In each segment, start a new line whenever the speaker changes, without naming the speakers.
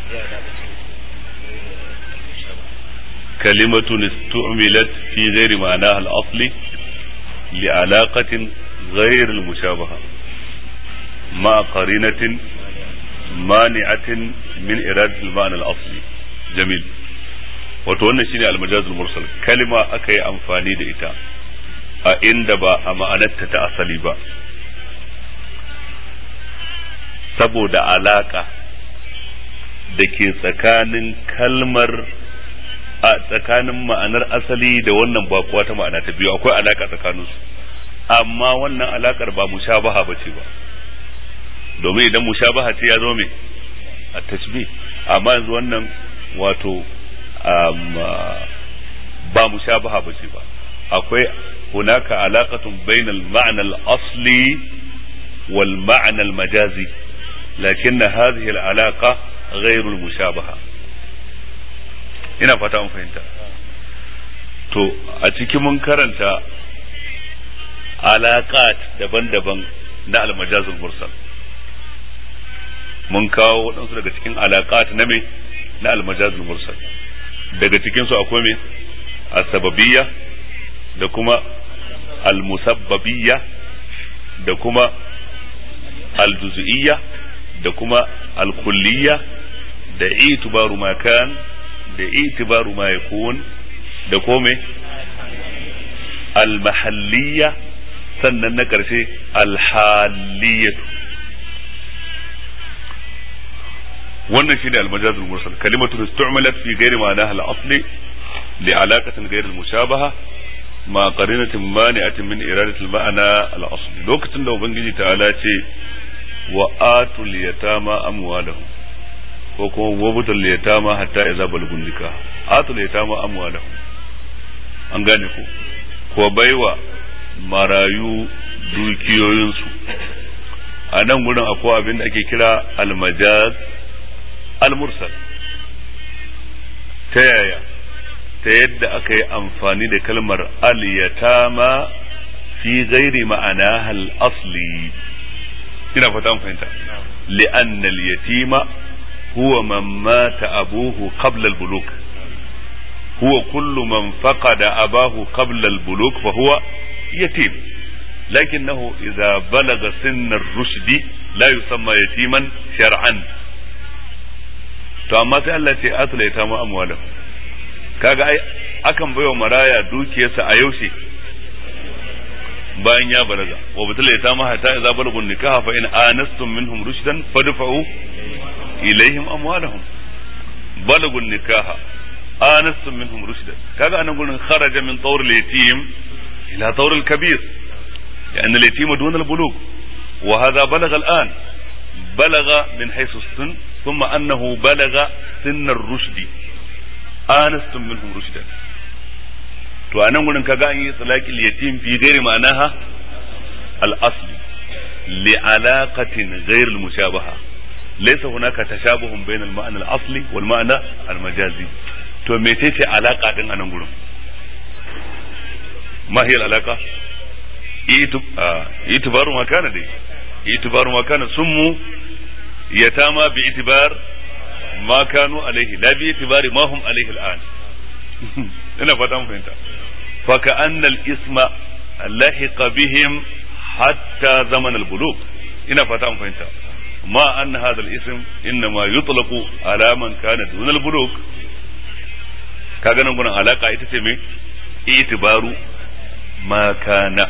كلمة استعملت في غير معناها الأصلي لعلاقة غير المشابهة مع قرينة مانعة من إرادة المعنى الأصلي جميل wato wannan shine almajazul mursal kalima aka yi amfani da ita a inda ba a ma'anarta ta asali ba saboda alaka da ke tsakanin kalmar a tsakanin ma'anar asali da wannan bakuwa ta ma'ana ta biyu akwai alaka tsakaninsu amma wannan alakar ba mushabaha ba ce ba domin idan mushabaha ce ya zo me a tashbih amma yanzu wannan wato ba mushabaha ba ce ba akwai hunaka alaqatun bainal ma'na al-asli wal ma'na al-majazi lakin hadhihi al-alaqa ghayr al-mushabaha ina fata mun fahimta to a cikin mun karanta alaqat daban-daban na al-majazul mursal mun kawo waɗansu daga cikin alaqat na me na al-majazul mursal daga cikinsu akwai me asbabiyya da kuma almusabbabiyya da kuma aljuz'iyya da kuma alkulliyya da itibaru ma kan da itibaru ma yakun da kome almahalliyya sannan na ƙarshe alhaliyyatu wannan shine al-majazul mursal kalimatu istu'malat fi ghairi ma'anaha al-asli li alaqatin ghayr al-mushabaha ma qarinatin mani'atin min iradati al-ma'na al-asli lokacin da ubangiji ta'ala ce wa atul yatama amwalahum ko kuma wabutul yatama hatta idza balagun nikah atul yatama amwalahum an gane ko ko baiwa marayu dukiyoyinsu a nan gurin akwai abin da ake kira al-majaz al-mursal ta yaya ta yadda aka yi amfani da kalmar al-yatama fi ghairi ma'ana al-asli ina fata fahimta li'anna al-yatima huwa man mata abuhu qabla al-buluk huwa kullu man faqada abahu qabla al-buluk fa huwa yatim لكنه إذا بلغ سن الرشد لا يسمى يتيما شرعا to amma sai Allah ce atula ya tamu amwalahu kaga ai akan baiwa maraya dukiyarsa a yaushe bayan ya balaga wa batula ya tamu hatta idza balagun nikaha fa in anastum minhum rushdan fadfa'u ilaihim amwalahum balagun nikaha anastum minhum rushdan kaga anan gurin kharaja min tawr al-yatim ila tawr al-kabir لأن اليتيم دون البلوغ وهذا بلغ الآن بلغ من حيث السن ثم أنه بلغ سن الرشد آنستم منهم رشدا to a nan gurin kaga an yi tsalakil yatim fi gairi ma'anaha al-asli li alaqatin ghair al-mushabaha laysa hunaka tashabuhun bayna al-ma'na al-asli wal ma'na al-majazi to mecece alaka din a nan gurin ma hiya al-alaqa itibaru ma kana dai itibaru ma kana summu yatama bi itibar ma kanu alaihi la bi itibari ma hum alaihi al'an ina fata mun fahimta fa ka anna al-isma lahiqa bihim hatta zaman al-bulugh ina fata mun fahimta ma anna hadha al-ism inma yutlaqu ala man kana dun al-bulugh kaga nan gurin alaka ita ce me itibaru ma kana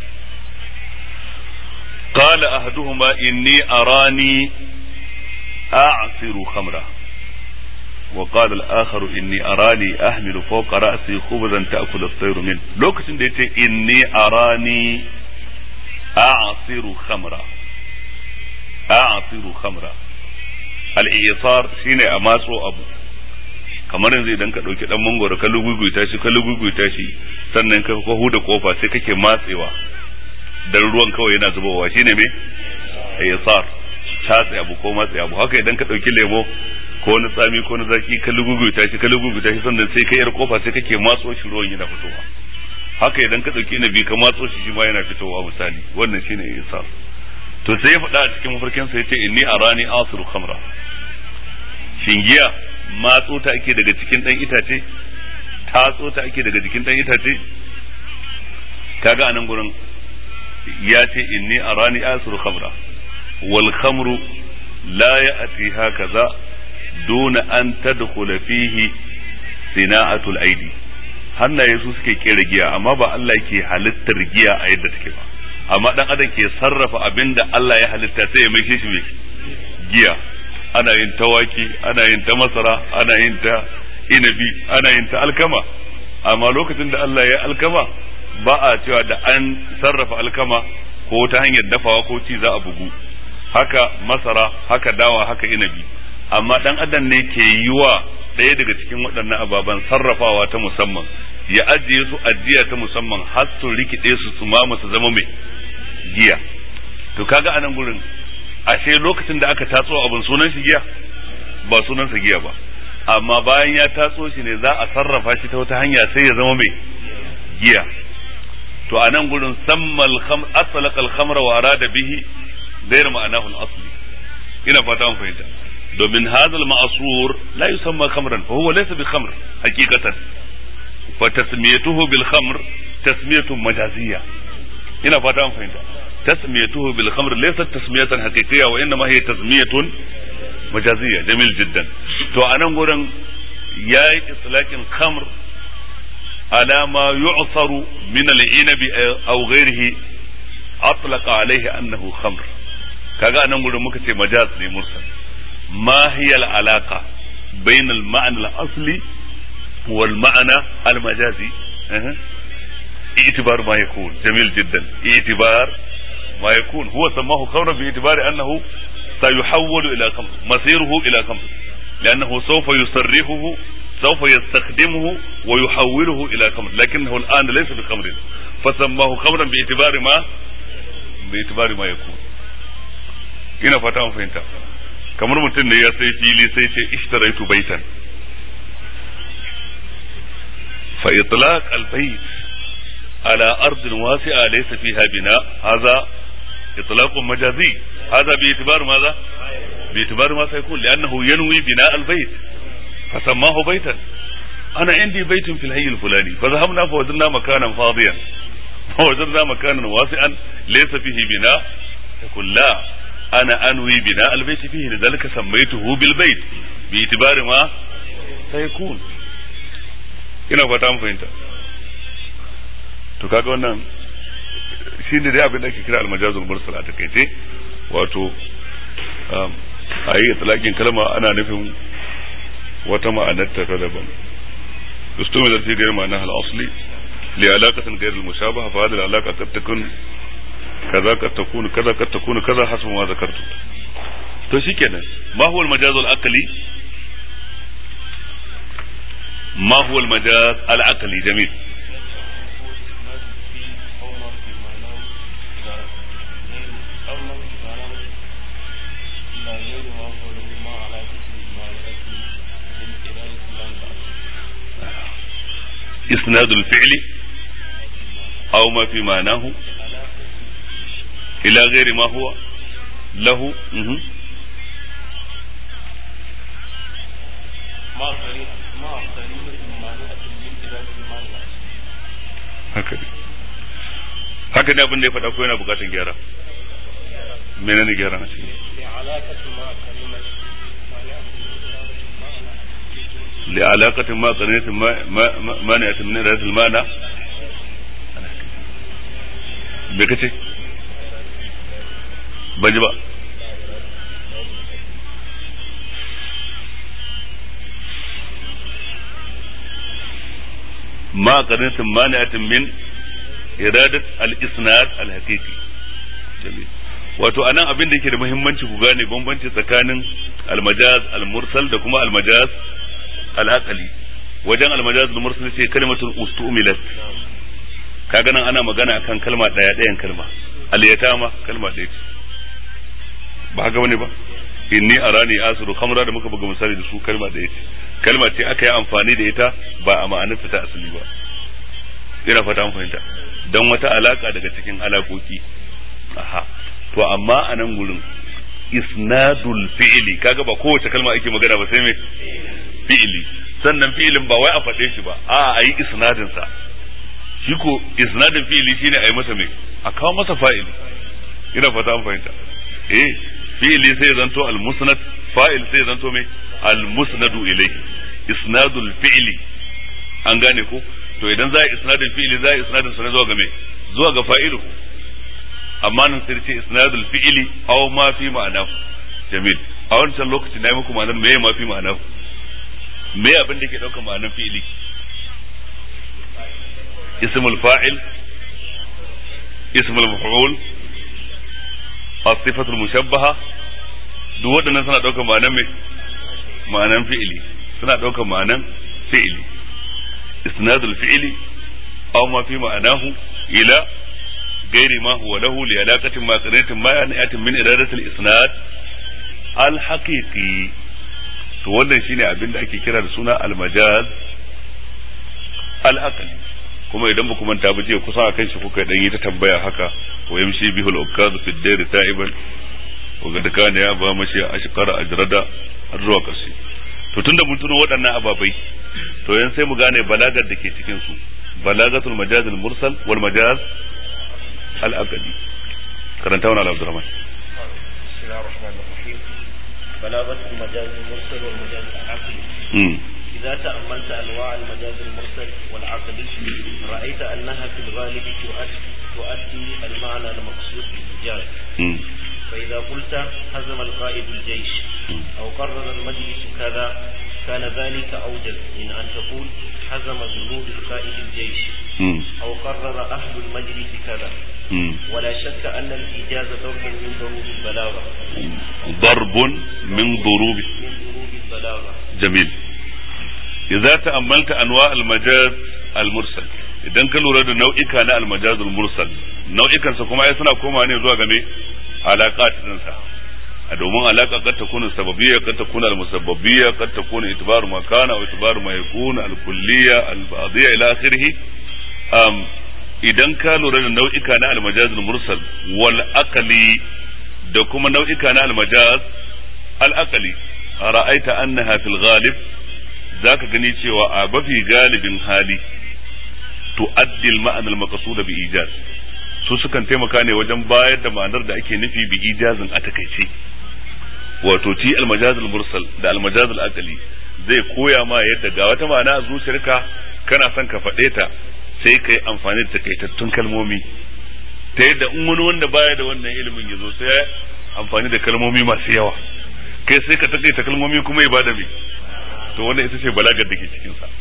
قال أحدهما إني أراني أعصر خمرة وقال الآخر إني أراني أحمل فوق رأسي خبزا تأكل الطير منه لو كنت إني أراني أعصر خمرة أعصر خمرة الإيصار شيني أماسو أبو kamar yanzu idan ka ɗauki ɗan mangoro ka luguguita shi ka luguguita shi sannan ka huda kofa sai kake matsewa dan ruwan kawai yana zubowa shine me yasar tatsi abu ko matsi abu haka idan ka dauki lemo ko wani tsami ko wani zaki ka luguguta shi ka luguguta shi sannan sai ka yar kofa sai kake matso shi ruwan yana fitowa haka idan ka dauki nabi ka matso shi shi ma yana fitowa misali wannan shine yasar to sai ya faɗa a cikin mafarkin sa yace inni arani asiru khamra shin giya matso ta ake daga cikin dan itace tatso ta ake daga jikin dan itace kaga anan gurin ya ce inni arani asru khamra wal khamru la ya'ti hakaza duna an tadkhula fihi sina'atul aidi hannaye su suke kera giya amma ba Allah yake halittar giya a yadda take ba amma dan adam ke sarrafa abin da Allah ya halitta sai ya mai shi mai giya ana yin tawaki ana yin ta masara ana yin ta inabi ana yin ta alkama amma lokacin da Allah ya alkama ba a cewa da an sarrafa alkama ko ta hanyar dafawa ko ci za a bugu haka masara haka dawa haka inabi amma dan adam ne ke yi wa ɗaya daga cikin waɗannan ababen sarrafawa ta musamman ya ajiye su ajiya ta musamman har su rikide su su mama su zama mai giya to kaga anan gurin ashe lokacin da aka tatso abin sunan shi giya ba sunansa giya ba amma bayan ya tatso shi ne za a sarrafa shi ta wata hanya sai ya zama mai giya to anan gurin sammal kham aslaqa al-khamra wa arada bihi ghayr ma'anahu al-asli ina fata an fahimta domin hadha al-ma'sur la yusamma khamran fa huwa laysa bi khamr haqiqatan fa tasmiyatuhu bil khamr tasmiyatun majaziyya ina fata an fahimta tasmiyatuhu bil khamr laysat tasmiyatan haqiqiyya wa inma hiya tasmiyatun majaziyya jamil jiddan to anan gurin yayi itlaqin khamr على ما يعصر من العنب أو غيره أطلق عليه أنه خمر kaga anan gurin muka ce majaz ne mursal ma hiya al-alaqa bain al-ma'na al-asli wal ma'na al-majazi اعتبار ما يكون جميل جدا اعتبار ما يكون هو سماه خمرا باعتبار انه سيحول الى خمر مصيره الى خمر لانه سوف يصرفه سوف يستخدمه ويحوله الى خمر لكنه الان ليس بخمر فسماه خمرا باعتبار ما باعتبار ما يكون ina fata an fahimta kamar mutum ne ya sai fili sai ce ishtaraitu baitan fa itlaq al bayt ala ard wasi'a laysa fiha bina hadha itlaq majazi hadha bi itibar ماذا باعتبار ما سيكون لانه ينوي بناء البيت فسماه بيتا انا عندي بيت في الحي الفلاني فذهبنا فوجدنا مكانا فاضيا فوجدنا مكانا واسعا ليس فيه بناء يقول لا انا انوي بناء البيت فيه لذلك سميته بالبيت باعتبار ما سيكون ina fata an fahimta to kaga wannan shi ne dai abin da ake kira almajazul mursal a takaice wato a yi talakin kalma ana nufin wata ma'anarta ta daban استعمل في غير معناها الأصلي لعلاقة غير المشابهة فهذه العلاقة قد تكون كذا قد تكون كذا قد تكون كذا حسب ما ذكرت to shikenan ma huwa al-majaz al-aqli ma huwa al-majaz al-aqli jamil إسناد الفعل أو ما في معناه إلى غير ما هو له مه. haka ne haka ne abin da ya faɗa ko yana buƙatar gyara menene gyara na cikin لعلاقة ما قرنة ما مانعة من إرادة المانع بكتي بجبا ما قرنة مانعة من إرادة الإسناد الحقيقي جميل wato anan abin da yake da muhimmanci ku gane bambanci tsakanin almajaz almursal da kuma almajaz al'aqali wajen almajaz al-mursal sai kalmatul ustumilat kaga nan ana magana akan kalma daya dayan kalma al-yatama kalma daya ce ba haka bane ba inni arani asru khamra da muka buga misali da su kalma daya ce kalma ce aka yi amfani da ita ba a ma'anarta ta asali ba ina fata an fahimta don wata alaka daga cikin alakoki aha to amma a nan gurin isnadul fi'li kaga ba kowace kalma ake magana ba sai me fi'li sannan fi'ilin ba wai a faɗe shi ba a a yi isnadin sa shi ko isnadin fi'li shine a yi masa me a kawo masa fa'ili ina fata an fahimta eh fi'li sai zanto al musnad fa'il sai zanto me al musnadu ilayhi isnadul fi'li an gane ko to idan za a isnadin fi'li za a isnadin sa ne zuwa ga me zuwa ga fa'ilu amma nan sai ce isnadul fi'li aw ma fi ma'ana jamil a wancan lokaci na yi muku ma'anar me ma fi ma'ana me abin da ke daukar ma'anar fi'li ismul fa'il ismul maf'ul as-sifatul mushabbaha duk waɗannan suna daukar ma'anar me ma'anar fi'li suna daukar ma'anar fi'li isnadul fi'li aw ma fi ma'anahu ila غير ما هو له لعلاقة ما قرية ما يعني من إرادة الإسناد الحقيقي to wannan shine abin da ake kira da suna almajaz al-aqli kuma idan ba ku manta ba jiya kusa akan shi kuka dan yi ta tambaya haka wa yamshi bihul ukaz fi ad-dair ta'iban wa qad kana ya ba mashi ashqara ajrada har zuwa karshe to tunda mun tuno waɗannan ababai to yan sai mu gane balagar da ke cikin su balagatul majaz al-mursal wal majaz الأبدي كرنتونا على عبد الرحمن
بسم الله الرحمن الرحيم بلاغة المجاز المرسل والمجاز العقلي إذا تأملت أنواع المجاز المرسل والعقلي رأيت أنها في الغالب تؤدي, تؤدي المعنى المقصود بالمجاز فإذا قلت هزم القائد الجيش أو قرر المجلس كذا كان ذلك أوجب من أن تقول حزم جنود القائد الجيش أو قرر أهل المجلس كذا ولا شك أن الإيجاز ضرب من ضروب البلاغة
ضرب من ضروب
من ضروب البلاغة
جميل إذا تأملت أنواع المجاز المرسل idan ka lura da nau'ika na almajazul mursal nau'ikan sa kuma ai suna koma ne zuwa game alaƙat din sa a domin alaƙa kad takunu sababiyya kad takunu almusabbabiyya kad takunu itibaru ma kana wa itibaru ma yakunu alkulliyya albadiyya ila akhirih um idan ka lura da nau'ika na almajazul mursal wal aqli da kuma nau'ika na almajaz al aqli ra'aita annaha fil ghalib zaka gani cewa a bafi galibin hali tu'addi al-ma'an al-maqsud bi ijaz su sukan taimaka ne wajen bayar da ma'anar da ake nufi bi ijazin a takaice wato ci al-majaz al-mursal da al-majaz al-aqli zai koya ma yadda ga wata ma'ana a zuciyarka kana son ka faɗe ta sai ka yi amfani da takaitattun kalmomi ta yadda in wani wanda baya da wannan ilimin ya zo sai ya amfani da kalmomi masu yawa kai sai ka takaita kalmomi kuma ya bada me to wannan ita ce balagar da ke cikin sa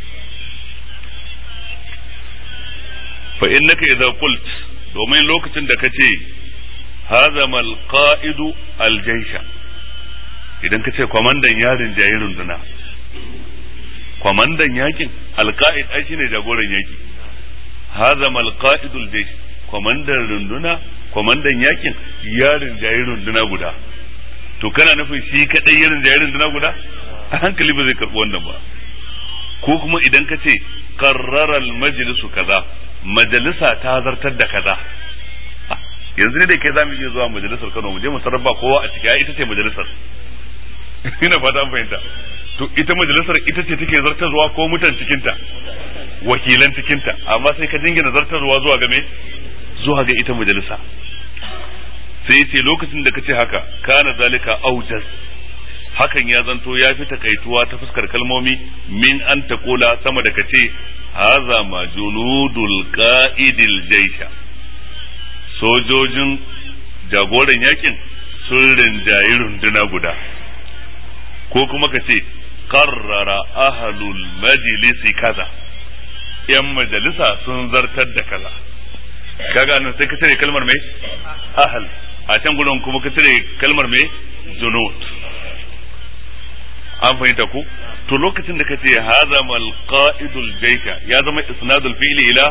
fa innaka idza qult domin lokacin da kace hazama alqa'idu aljaysha idan kace kwamandan yarin jayi runduna kwamandan yakin alqa'id ai shine jagoran yaki hazama alqa'idu aljaysh kwamandan runduna kwamandan yakin yarin jayi runduna guda to kana nufin shi kadai yarin jayi runduna guda a hankali ba zai karbi wannan ba ko kuma idan ka ce qarrara al-majlisu kaza majalisa ta zartar da kaza yanzu ne da ke zamu iya zuwa majalisar Kano mu je mu sarrafa kowa a ciki ita ce majalisar ina fata an fahimta to ita majalisar ita ce take zartarwa ko mutan cikinta wakilan cikinta amma sai ka jingina zartarwa zuwa ga me zuwa ga ita majalisa sai ce lokacin da kace haka kana zalika aujaz hakan ya zanto ya fi takaituwa ta fuskar kalmomi min an taqula sama da kace haza ma junudul qa'idil jaisha sojojin jagoran yakin sun rinjayi runduna guda ko kuma ka ce qarrara ahlul majlisi kaza yan majalisa sun zartar da kaza kaga nan sai ka cire kalmar mai ahl a can gudun kuma ka cire kalmar mai junud an fahimta ku to lokacin da kace hadha mal qa'idul jaysha ya zama isnadul fi'li ila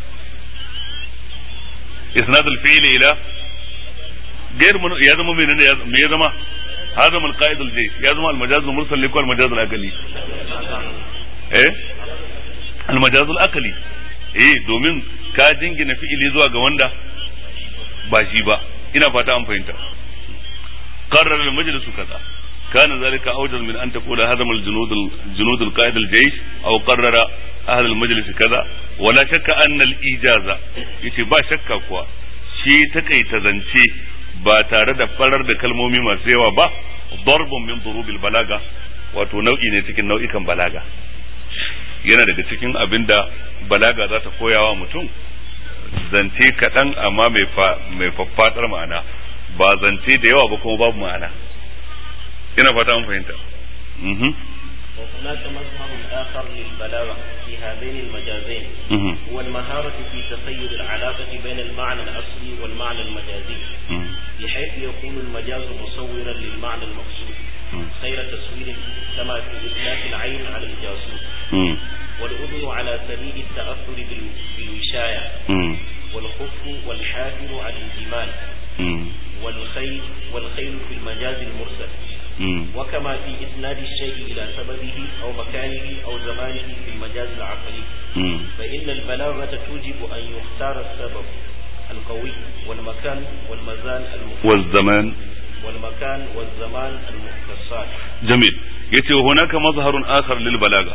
isnadul fi'li ila غير من يا زما menene me ya zama هذا من قائد الجيش يا زما المجاز المرسل لكل المجاز الاقلي eh المجاز الاقلي eh domin ka jingina fi'ili zuwa ga wanda ba shi ba ina fata an fahimta qarrara al-majlis kaza كان ذلك أوجز من أن تقول هزم الجنود الجنود القائد الجيش أو قرر أهل المجلس كذا ولا شك أن الإجازة يتي با شك كوا شي تكي تزنشي ba tare da farar da kalmomi masu yawa ba darbun min durubil balaga wato nau'i ne cikin nau'ikan balaga yana daga cikin abin da balaga za ta koyawa mutum zance kaɗan amma mai faffaɗar ma'ana ba zance da yawa ba kuma babu ma'ana ina fata an fahimta
وهناك مظهر آخر للبلاغة في هذين المجازين هو المهارة في تخيل العلاقة بين المعنى الأصلي والمعنى المجازي بحيث يكون المجاز مصورا للمعنى المقصود خير تصوير كما في إطلاق العين على الجاسوس والأذن على سبيل التأثر بالوشاية والخف والحافر على الجمال والخيل والخيل في المجاز المرسل وكما في إسناد الشيء إلى سببه أو مكانه أو زمانه في المجاز العقلي فإن البلاغة توجب أن يختار السبب القوي والمكان والمزان
والزمان
والمكان والزمان المختصات
جميل yace hunaka mazharun akhar lil balaga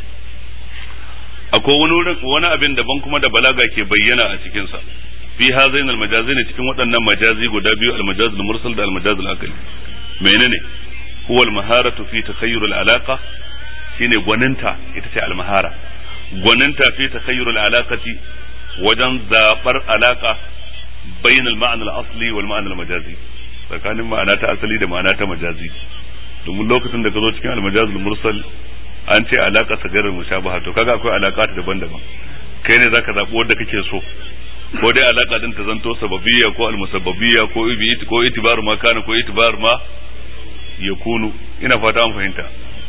akwai wani wani abin daban kuma da balaga ke bayyana a cikin sa fi hazain al majazain cikin waɗannan majazi guda biyu al majaz al mursal da al majaz al aqli menene huwa al maharatu fi takhayyur al alaqa shine gwaninta ita ce al mahara gwaninta fi takhayyur al alaqati wajen zabar alaka bain al ma'na al asli wal ma'na al majazi tsakanin ma'ana ta asali da ma'ana ta majazi domin lokacin da ka zo cikin al majaz al mursal an ce alaka sagarar mushabaha to kaga akwai alaka daban-daban kai ne zaka zabi wanda kake so ko dai alaka din ta zanto sababiyya ko almusabbabiyya ko ibi ko itibar ma kana ko itibar ma yakunu ina fata an fahimta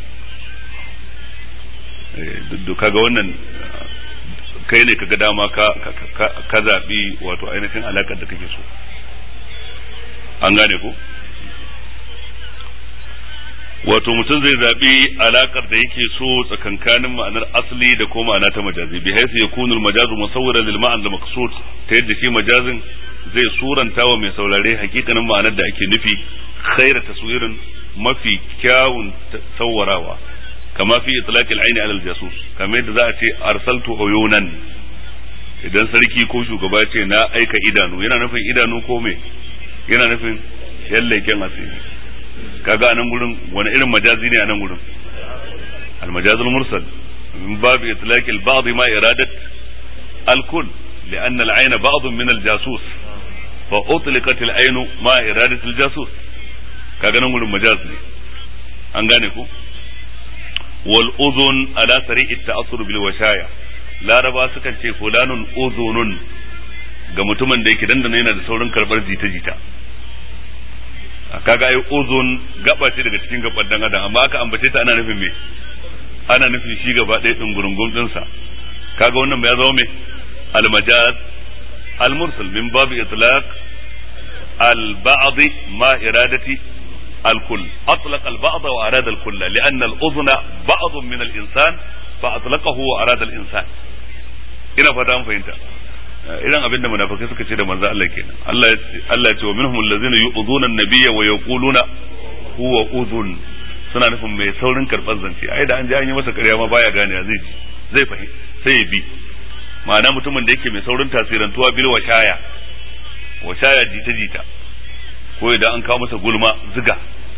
eh kaga wannan kai ne kaga dama ka ka zabi wato ainihin alakar da kake so an gane ko wato mutum zai zaɓi alakar da yake so tsakankanin ma'anar asali da ko ma'ana ta majazi bi haisu yakunu al-majazu musawwiran lil ma'an al maqsud ta yadda shi majazin zai suranta wa mai saurare hakikanin ma'anar da ake nufi khaira taswirin mafi kyawun sawwarawa kama fi itlaq al-ayn ala al-jasus kamar yadda za a ce arsaltu uyunan idan sarki ko shugaba ce na aika idanu yana nufin idanu ko me yana nufin yalleken asiri kaga a nan gurin wani irin majazi ne a nan gurin المجاز المرسل من باب إطلاق البعض ما إرادة الكل لأن العين بعض من الجاسوس فأطلقت العين ما إرادة الجاسوس kaga nan gurin majaz ne an gane ku wal uzun ala sari'i ta'assur bil washaya laraba sukan ce fulanun uzunun ga mutumin da yake dandana yana da saurin karbar jita-jita kaga ai uzun gaba ce daga cikin gaban dan adam amma aka ambace ta ana nufin me ana nufin shi gaba ɗaya din gurungum din sa kaga wannan ya zama me al majaz al mursal min babi itlaq al ba'd ma iradati al kull atlaq al ba'd wa arada al kull lianna al udhna ba'd min al insan fa atlaqahu wa arada al insan ina fata an fahimta irin abin da munafikai suka ce da manzo Allah kenan Allah Allah ya ce wa minhum allazina yu'dhuna an-nabiyya wa yaquluna huwa udhun suna nufin mai saurin karɓar zance ai da an ji an yi masa ƙarya ma baya gane zai ji zai fahim sai ya bi ma'ana mutumin da yake mai saurin tasirantuwa bil washaya washaya jita jita ko idan an kawo masa gulma ziga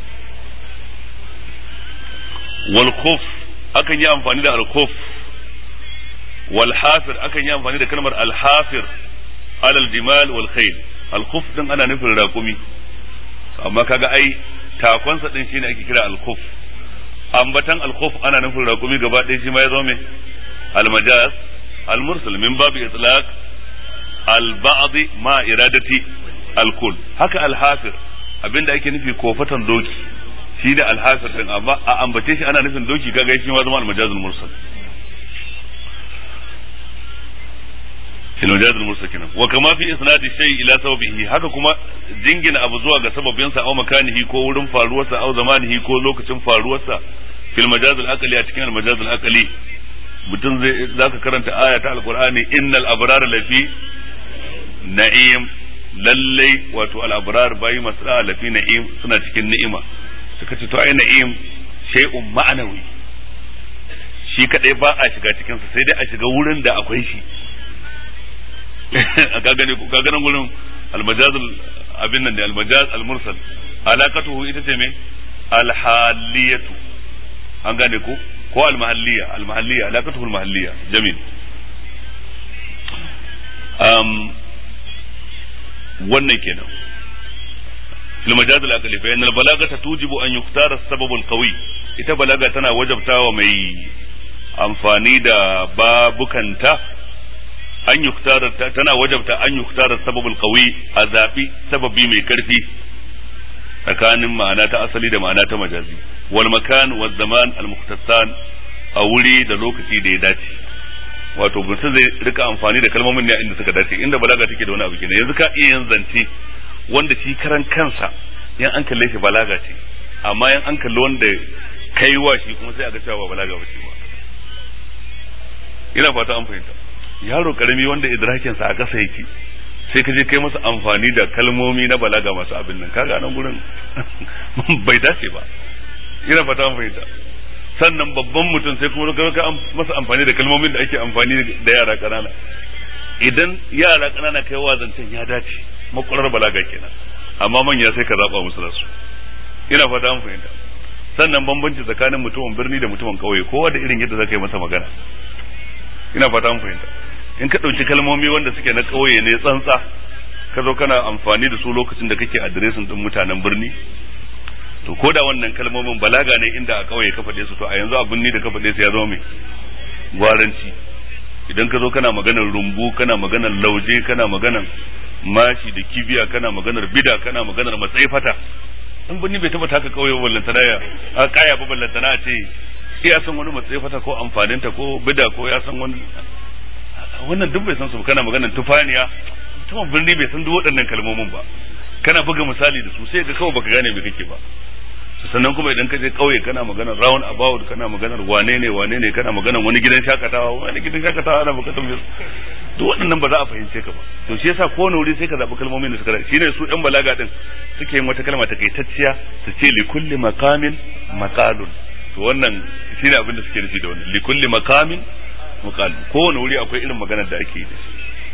wal khuf akan yi amfani da al khuf والحافر akan yi amfani da kalmar alhafir alal jimal wal khayl alkhuf din ana nufin raƙumi amma kaga ai takonsa din shine ake kira alkhuf ambatan alkhuf ana nufin raƙumi gaba ɗaya shi ma ya zo me almajaz almursal min babi itlaq alba'd ma iradati alkul haka alhafir abinda ake nufi kofatan doki shi da alhafir din amma a ambace shi ana nufin doki kaga shi ma zama almajazul mursal المجاز المرسل كنا وكما في اسناد الشيء الى سببه haka kuma jingina abu zuwa ga sababin sa au makanihi ko wurin faruwarsa au zamanihi ko lokacin faruwarsa fil majaz al aqli a cikin al majaz al aqli mutum zai zaka karanta aya ta alqur'ani innal abrara lafi na'im lallai wato al-abrar bayi masu da'a lafi na'im suna cikin ni'ima suka ce to ai na'im shay'un ma'anawi shi kadai ba a shiga cikin sa sai dai a shiga wurin da akwai shi ka gane ka gane gurin al-majaz abin nan da al-majaz al-mursal alaqatuhu ita ce me al-haliyatu an gane ko ko al-mahalliya al-mahalliya alaqatuhu al-mahalliya jamil um wannan kenan fil majaz al-aqli fa inna al-balagata tujibu an yuktara as-sabab al-qawi ita balaga tana wajabtawa mai amfani da babukanta an yuktara tana wajabta an yuktara sabab al-qawi a zabi sababi mai karfi tsakanin ma'ana ta asali da ma'ana ta majazi wal makan wal zaman al-mukhtassan a wuri da lokaci da ya dace wato mutum zai rika amfani da kalmomin ne inda suka dace inda balaga take da wani abu kenan yanzu ka iya yin zance wanda shi karan kansa yan an kalle shi balaga ce amma yan an kalli wanda kai wa shi kuma sai a ga cewa ba balaga ba ce ba ina fata an fahimta yaro karami wanda idrakin sa a ƙasa yake sai ka je kai masa amfani da kalmomi na balaga masu abin nan kaga nan gurin bai dace ba ina fata an fahimta sannan babban mutum sai kuma ka masa amfani da kalmomin da ake amfani da yara ƙanana idan yara ƙanana kai wa zancen ya dace makwarar balaga kenan amma manya sai ka zaba musu rasu ina fata an fahimta sannan bambanci tsakanin mutumin birni da mutumin ƙauye kowa da irin yadda zaka yi masa magana ina fata an fahimta in ka ɗauki kalmomi wanda suke na ƙauye ne tsantsa ka zo kana amfani da su lokacin da kake adiresin ɗin mutanen birni to ko da wannan kalmomin balaga ne inda a ƙauye ka faɗe su to a yanzu a birni da ka faɗe su ya zama mai gwaranci idan ka zo kana maganar rumbu kana maganar lauje kana maganar mashi da kibiya kana maganar bida kana maganar matsayi fata in birni bai taba taka ƙauye ba ballantana ya a kaya ba ballantana a ce ya san wani matsayi fata ko amfaninta ko bida ko ya san wani wannan duk bai san su kana maganar tufaniya mutumin birni bai san duk waɗannan kalmomin ba kana buga misali da su sai ga kawai baka gane me kake ba sannan kuma idan ka je kauye kana maganar round about kana maganar wane ne wane ne kana maganar wani gidan shakatawa wani gidan shakatawa ana bukatar mai duk waɗannan ba za a fahimce ka ba to shi yasa kowane wuri sai ka zaɓi kalmomin da suka dace shine su ɗan balaga din suke yin wata kalma takaitacciya su ce li kulli maqamin maqalun to wannan shine abin da suke nufi da wannan li kulli maqamin maqalun kowane wuri akwai irin maganar da ake yi da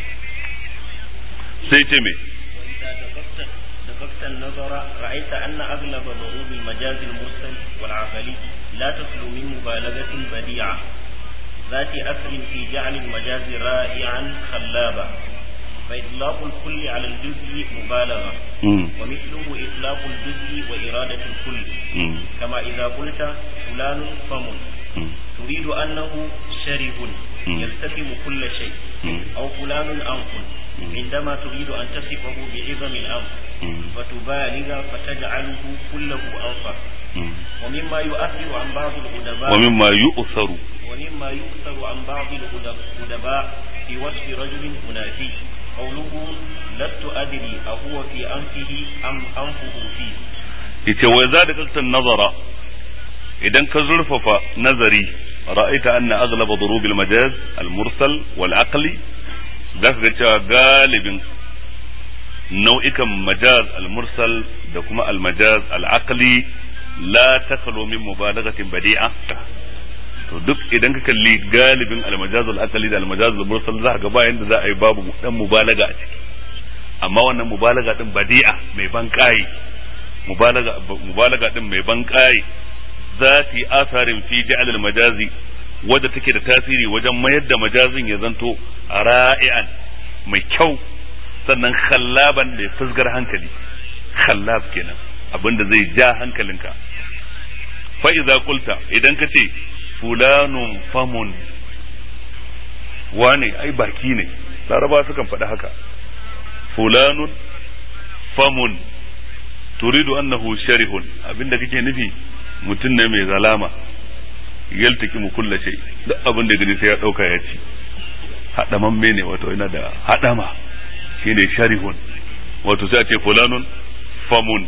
sai ce me
دققت النظر رأيت أن أغلب ضروب المجاز المرسل والعقلي لا تخلو من مبالغة بديعة ذات أثر في جعل المجاز رائعا خلابا فإطلاق الكل على الجزء مبالغة ومثله إطلاق الجزء وإرادة الكل كما إذا قلت فلان فم تريد أنه شره يستفهم كل شيء أو فلان أنف عندما تريد أن تصفه بعظم الأمر فتبالغ فتجعله كله أنفا ومما يؤثر عن بعض الأدباء
ومما يؤثر
ومما يؤثر عن بعض الأدباء في وصف رجل منافي قوله لست أدري أهو في أنفه أم أنفه فيه
yace wai za da kaltar nazara idan ka zurfafa nazari ra'aita anna aghlaba durubil majaz al mursal wal aqli zaka ga cewa galibin nau'ikan majaz al mursal da kuma al majaz al aqli la takhlu min mubalaghatin badi'a to duk idan ka kalli galibin al majaz al aqli da al majaz al mursal za ga bayan da za a yi babu dan mubalaga a ciki amma wannan mubalaga din badi'a mai ban kai mubalaga mubalaga din mai ban kai zati asarin fi ja'al al majazi wadda take da tasiri wajen mayar da majazin ya zanto ra'ian mai kyau sannan khallaban mai fusgar hankali khallab kenan abinda zai ja hankalinka fa idza qulta idan ka ce fulanun famun wane ai baki ne laraba sukan faɗi haka fulanun famun turidu annahu sharihun abinda kake nufi mutum ne mai zalama yaltaki mu kulla shay duk abin da gani sai ya dauka ya ci hadamamme ne wato yana da hadama shine sharihun wato sai a ce fulanun famun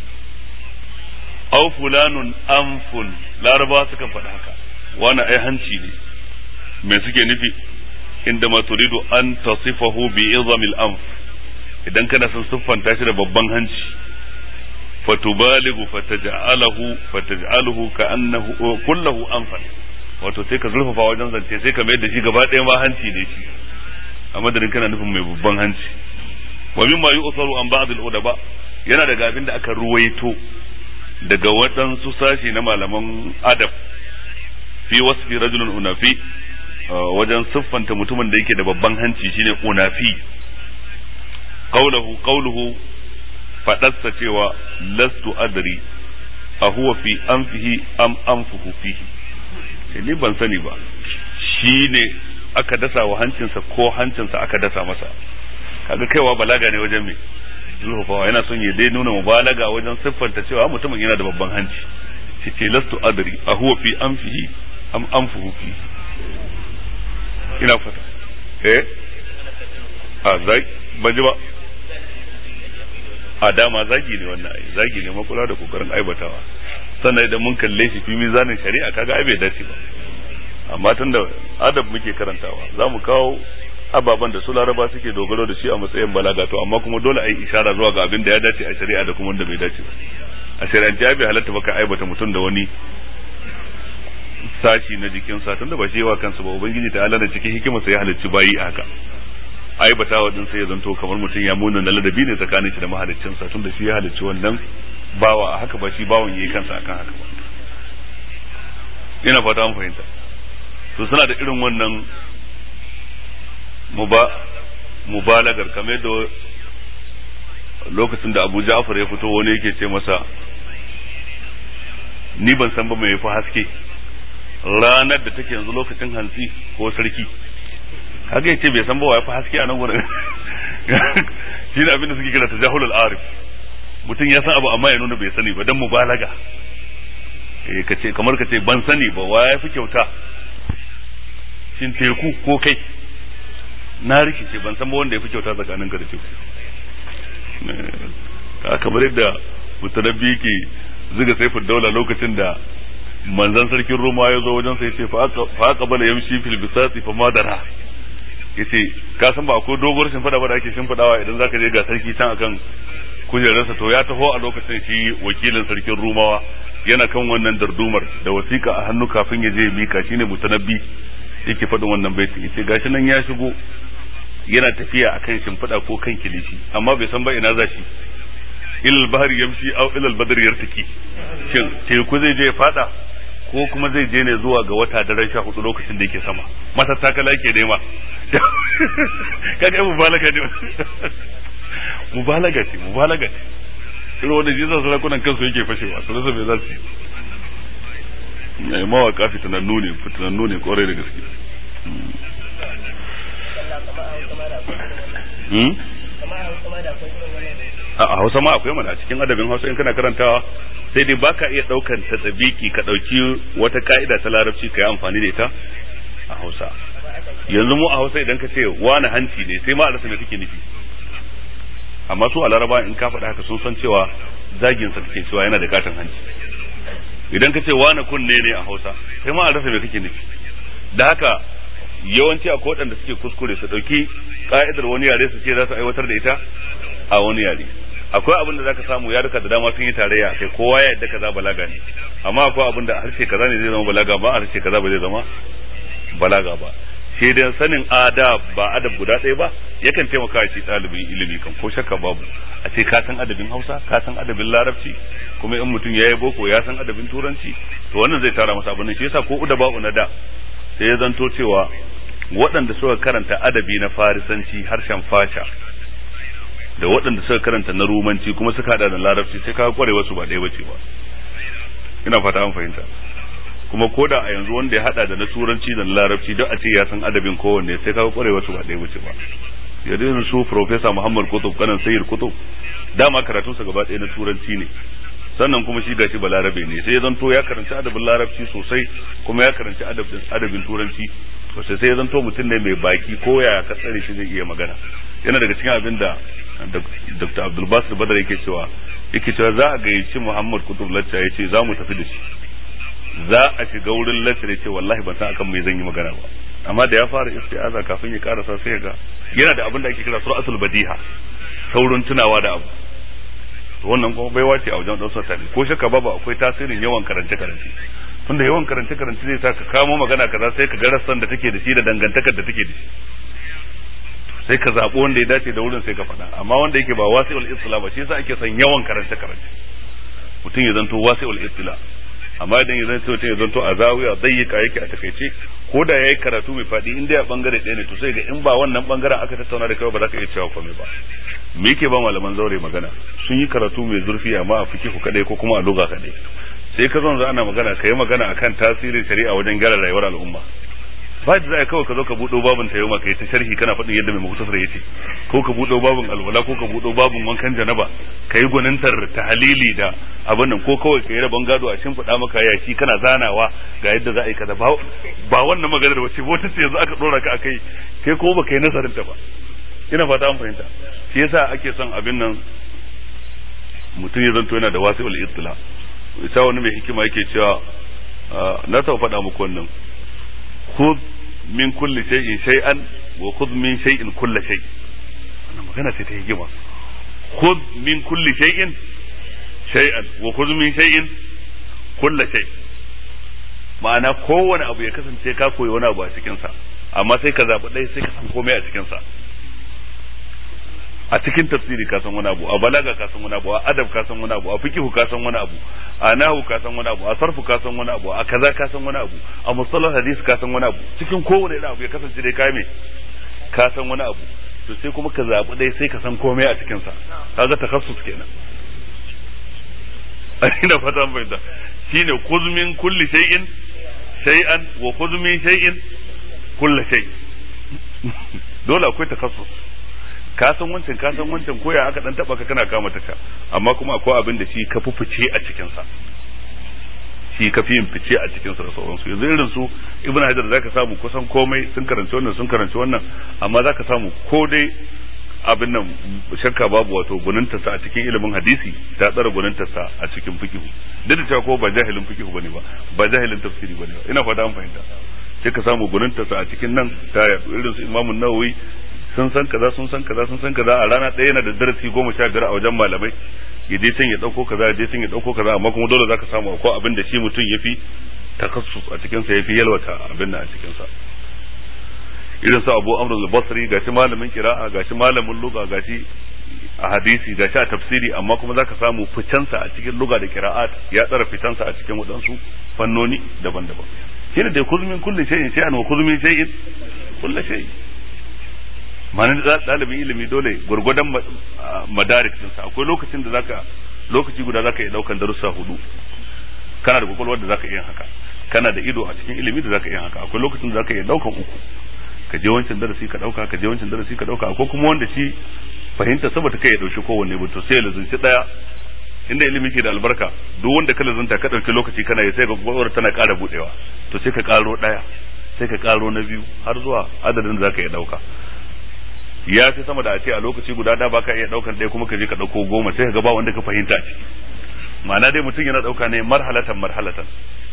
aw fulanun anfun laraba sukan faɗi haka wani ai hanci ne me suke nufi inda ma turidu an tasifahu bi izamil anf idan kana son siffanta shi da babban hanci fatubaligu fataj'alahu fataj'aluhu ka'annahu kullahu anfal wato sai ka zurfafa wajen zance sai ka mai da shi gaba ɗaya ma hanci ne shi a madadin kana nufin mai babban hanci wa mimma yu'tharu an ba'd al-udaba yana daga abin da aka ruwaito daga waɗansu sashi na malaman adab fi wasfi rajulun unafi wajen siffanta mutumin da yake da babban hanci shine unafi qawluhu qawluhu fadarsa cewa lastu adri a huwa fi anfihi am anfuhu fihi ni ban sani ba shine aka dasa wa hancinsa ko hancinsa aka dasa masa kaga kaiwa balaga ne wajen me zulhufawa yana son ya dai nuna mubalaga wajen siffanta cewa mutumin yana da babban hanci shi ce lastu adri a huwa fi anfihi am anfuhu fi ina fata eh a zai ban ji ba a dama zagi ne wannan ai zagi ne makula da kokarin aibatawa sannan idan mun kalle shi fi mizanin shari'a kaga ai bai dace ba amma tunda adab muke karantawa za mu kawo ababen da su laraba suke dogaro da shi a matsayin balaga to amma kuma dole a yi ishara zuwa ga abin da ya dace a shari'a da kuma wanda bai dace ba a shari'ance ya bai halatta baka aibata mutum da wani sashi na jikinsa tunda ba shi yawa kansa ba ubangiji ta Allah da cikin hikimarsa ya halicci bayi a haka aibata wa din sai ya zanto kamar mutum ya muna na ladabi ne tsakanin shi da mahaliccinsa tunda shi ya halicci wannan bawa a haka ba shi bawan yayi kansa akan haka ba ina fata an fahimta to suna da irin wannan mubalagar kamar da lokacin da abu ja'far ya fito wani yake ce masa ni ban san ba mai fi haske ranar da take yanzu lokacin hantsi ko sarki haka ya ce bai san ba wa ya fi haske a nan gurin shi ne abin da suke kira tajahulul arif mutum ya san abu amma ya nuna bai sani ba dan mubalaga eh kace kamar kace ban sani ba wa ya fi kyauta shin teku ko kai na rikice ban san ba wanda ya fi kyauta tsakanin ka da teku kamar yadda mutanabbi ke ziga saifin daula lokacin da manzan sarkin roma ya zo wajen sai ce fa aka bala yamshi fil bisati fa madara yace ka san ba akwai doguwar shimfiɗa ba da ake shimfiɗawa idan zaka je ga sarki can akan kujerarsa to ya taho a lokacin shi wakilin sarkin rumawa yana kan wannan dardumar da wasiƙa a hannu kafin ya je mika shine mutanabbi yake faɗin wannan baitin yace gashi nan ya shigo yana tafiya akan shimfiɗa ko kan kilishi amma bai san ba ina za shi ilal bahar yamshi aw ilal badr yartaki shin teku zai je fada ko kuma zai je ne zuwa ga wata daren sha hudu lokacin da yake sama mata takala yake nema kaga mubalaga ne mubalaga ce mubalaga ce irin wanda jisa sarakunan kansu yake fashewa su rasa me za su yi mawaka fitanannu ne fitanannu ne kwarai da gaske a hausa ma akwai mana a cikin adabin hausa in kana karantawa sai dai baka iya daukan ta tsabiki ka dauki wata ka'ida ta larabci ka yi amfani da ita a hausa yanzu mu a hausa idan ka ce wani hanci ne sai ma a rasa me kake nufi amma su a laraba in ka faɗa haka sun san cewa zagin sa kake cewa yana da katon hanci idan ka ce wani kunne ne a hausa sai ma a rasa me kake nufi da haka yawanci akwai waɗanda suke kuskure su ɗauki ka'idar wani yare su ce za su aiwatar da ita a wani yare akwai abin da zaka samu yaruka da dama sun yi tarayya kai kowa ya yadda kaza balaga ne amma akwai abin da harshe kaza ne zai zama balaga ba harshe kaza ba zai zama balaga ba sai dai sanin adab ba adab guda ɗaya ba yakan taimaka shi ɗalibin ilimi kan ko shakka babu a ce ka san adabin hausa ka san adabin larabci kuma in mutum ya yi boko ya san adabin turanci to wannan zai tara masa abin shi yasa ko uda ba'u na da sai ya zanto cewa waɗanda suka karanta adabi na farisanci harshen fasha da waɗanda suka karanta na rumanci kuma suka hada da larabci sai ka kware wasu ba ɗaya bace ba ina fata an fahimta kuma koda a yanzu wanda ya hada da na turanci da na larabci duk a ce ya san adabin kowanne sai ka kware wasu ba ɗaya bace ba yanzu su professor Muhammad Kutub kanan Sayyid Kutub dama karatunsa gaba ɗaya na turanci ne sannan kuma shi gashi balarabe ne sai ya zanto ya karanci adabin larabci sosai kuma ya karanci adabin turanci sosai sai ya zanto mutum ne mai baki ko ya ka tsare shi zai iya magana yana daga cikin abin da Dr. Abdul Basir Badar yake cewa yake cewa za a gayyaci Muhammad Kutub Lacca ya ce za mu tafi da shi za a shiga wurin Lacca ya ce wallahi ban san akan me zan yi magana ba amma da ya fara isti'aza kafin ya karasa sai ya ga yana da abin da ake kira suratul badiha saurin tunawa da abu wannan kuma baiwa ce a wajen ɗansa tare ko shakka babu akwai tasirin yawan karance karance tunda yawan karance karance zai sa ka kamo magana kaza sai ka ga rassan da take da shi da dangantakar da take da shi sai ka zaɓi wanda ya dace da wurin sai ka faɗa amma wanda yake ba wasi'ul istila ba shi yasa ake son yawan karance karance mutum ya zanto wasi'ul istila amma idan ya zanto mutum ya zanto a zawiya dayyika yake a takaice ko da yayi karatu mai faɗi in dai a bangare ɗaya ne to sai ga in ba wannan bangaren aka tattauna da kai ba za ka iya cewa komai ba me yake ba malaman zaure magana sun yi karatu mai zurfi amma a fikihu kadai ko kuma a lugha kadai sai ka zo ana magana ka yi magana akan tasirin shari'a wajen gyara rayuwar al'umma ba da za kawai ka zo ka buɗo babin ta yau ka yi ta sharhi kana faɗin yadda mai muhtasar ya ce ko ka buɗo babin alwala ko ka buɗo babin wankan janaba ka yi gwanintar tahalili da abin nan ko kawai ka yi rabon gado a shimfiɗa maka yashi kana zanawa ga yadda za a yi kaza ba wannan maganar wace wata ce yanzu aka ɗora ka a kai kai ko baka yi nazarin ta ba ina fata an fahimta shi yasa ake son abin nan mutum ya zanto yana da wasi'ul ittila ita wani mai hikima yake cewa na taɓa faɗa muku wannan khudh min kulli shay'in shay'an wa khudh min shay'in kulla shay wannan magana ce ta hikima khudh min kulli shay'in shay'an wa khudh min shay'in kulla shay ma'ana kowane abu ya kasance ka koyi wani abu a cikin sa amma sai ka zabi ɗaya sai ka san komai a cikin sa a cikin tafsiri ka san wani abu a balaga ka san wani abu a adab ka san wani abu a fiqh ka san wani abu a nahu ka san wani abu a sarfu ka san wani abu a kaza ka san wani abu a mustalah hadisi ka san wani abu cikin kowane irin abu ya kasance dai kai me ka san wani abu to sai kuma ka zabi dai sai ka san komai a cikin sa kaga takassus kenan ina fata an fahimta shine khudh min kulli shay'in shay'an wa khudh min shay'in kulli shay dole akwai takassus ka san wancan ka san wancan koya aka dan taba ka kana kama taka amma kuma akwai abin da shi ka fi fice a cikin sa shi ka fi yin fice a cikin sa da sauransu yanzu irin su ibnu hajar zaka samu kusan komai sun karanci wannan sun karanci wannan amma zaka samu ko dai abin nan shakka babu wato gununta sa a cikin ilimin hadisi ta tsara gununta sa a cikin fikihu duk da cewa ko ba jahilin fikihu bane ba ba jahilin tafsiri bane ba ina fata an fahimta sai ka samu gununta sa a cikin nan ta irin su imamu nawawi sun san kaza sun san kaza sun san kaza a rana ɗaya yana da darasi goma sha biyar a wajen malamai ya je can ya ɗauko kaza ya je can ya ɗauko kaza amma kuma dole zaka samu akwai abin da shi mutum ya fi takassus a cikinsa ya fi yalwata abin nan a cikinsa irin su abu amr al-basri gashi malamin kira'a gashi malamin lugha gashi a hadisi gashi a tafsiri amma kuma zaka samu ficensa a cikin lugha da kira'at ya tsara ficensa a cikin waɗansu fannoni daban-daban shine da kuzmin kulli shay'in shay'an wa kuzmin shay'in kulli shay'in ma'anar ɗalibin ilimi dole gwargwadon madarik ɗinsa akwai lokacin da zaka lokaci guda zaka iya ɗaukan darussa hudu kana da kwakwalwar da zaka iya haka kana da ido a cikin ilimi da zaka iya haka akwai lokacin da zaka iya ɗaukan uku ka je wancan darasi ka ɗauka ka je wancan darasi ka ɗauka akwai kuma wanda shi fahimta saboda kai ya ɗauki kowanne ba to sai ya lazunci ɗaya inda ilimi ke da albarka duk wanda ka lazunta ka ɗauki lokaci kana yi sai ga kwakwalwar tana ƙara buɗewa to sai ka ƙaro ɗaya sai ka ƙaro na biyu har zuwa adadin da zaka iya ɗauka ya fi sama da a ce a lokaci guda da baka iya daukan ɗaya kuma ka je ka dauko goma sai ka ga ba wanda ka fahimta ciki ma'ana dai mutum yana dauka ne marhalatan marhalatan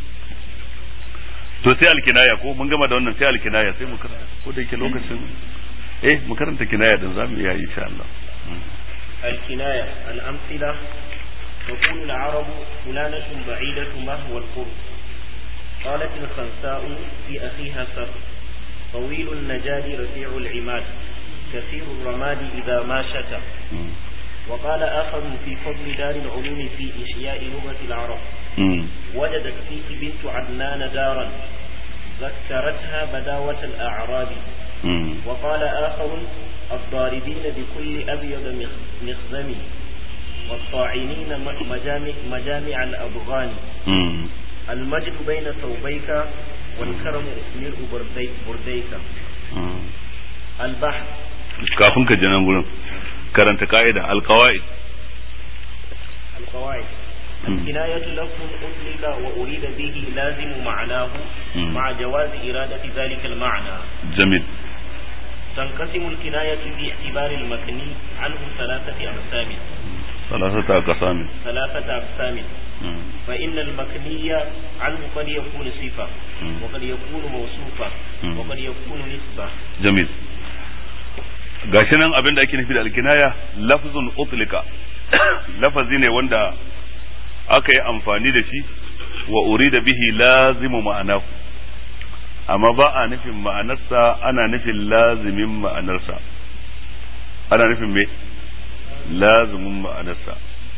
to sai alkinaya ko mun gama da wannan sai alkinaya sai mu karanta ko da yake lokacin eh mu karanta kinaya din zamu iya insha Allah
الكناية الأمثلة تقول العرب فلانة بعيدة ما هو القرب قالت الخنساء في أخيها سر طويل النجاد رفيع العماد كثير الرماد إذا ما شتى وقال آخر في فضل دار العلوم في إحياء لغة العرب وجدت فيه بنت عدنان دارا ذكرتها بداوة الأعراب وقال آخر الضاربين بكل أبيض مخزم والطاعنين مجامع, مجامع الأبغان المجد بين ثوبيك والكرم ملء برديك البحر
kafin ka nan gurin karanta ka'ida alqawaid
القواعد الكناية لفظ أطلق وأريد به لازم معناه مع جواز إرادة ذلك المعنى
جميل
تنقسم الكناية باعتبار المكني عنه ثلاثة أقسام
ثلاثة أقسام
ثلاثة أقسام فإن المكني عنه قد يكون صفة وقد يكون موصوفة وقد يكون نسبة
جميل gashi nan abin da ake nufi da alkinaya lafzun utlika lafazi ne wanda aka yi amfani da shi wa urida bihi lazimu ma'anahu amma ba a nufin ma'anarsa ana nufin lazimin ma'anarsa ana nufin me lazimin ma'anarsa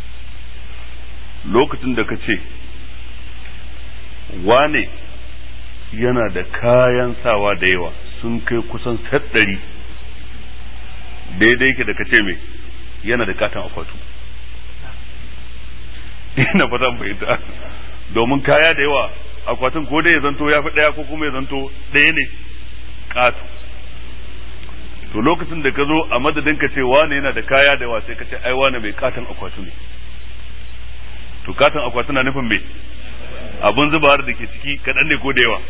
lokacin da ka ce wane yana da kayan sawa da yawa sun kai kusan ɗari daidai yake da ka ce me yana da katon akwatu ina fata fahimta domin kaya da yawa akwatin ko dai ya zanto ya fi ɗaya ko kuma ya zanto ɗaya ne ƙato to lokacin da ka zo a madadin ka ce wane yana da kaya da yawa sai ka ce ai wane mai katon akwatu ne to katon akwatu na nufin me abun zubawar da ke ciki kaɗan ne ko da yawa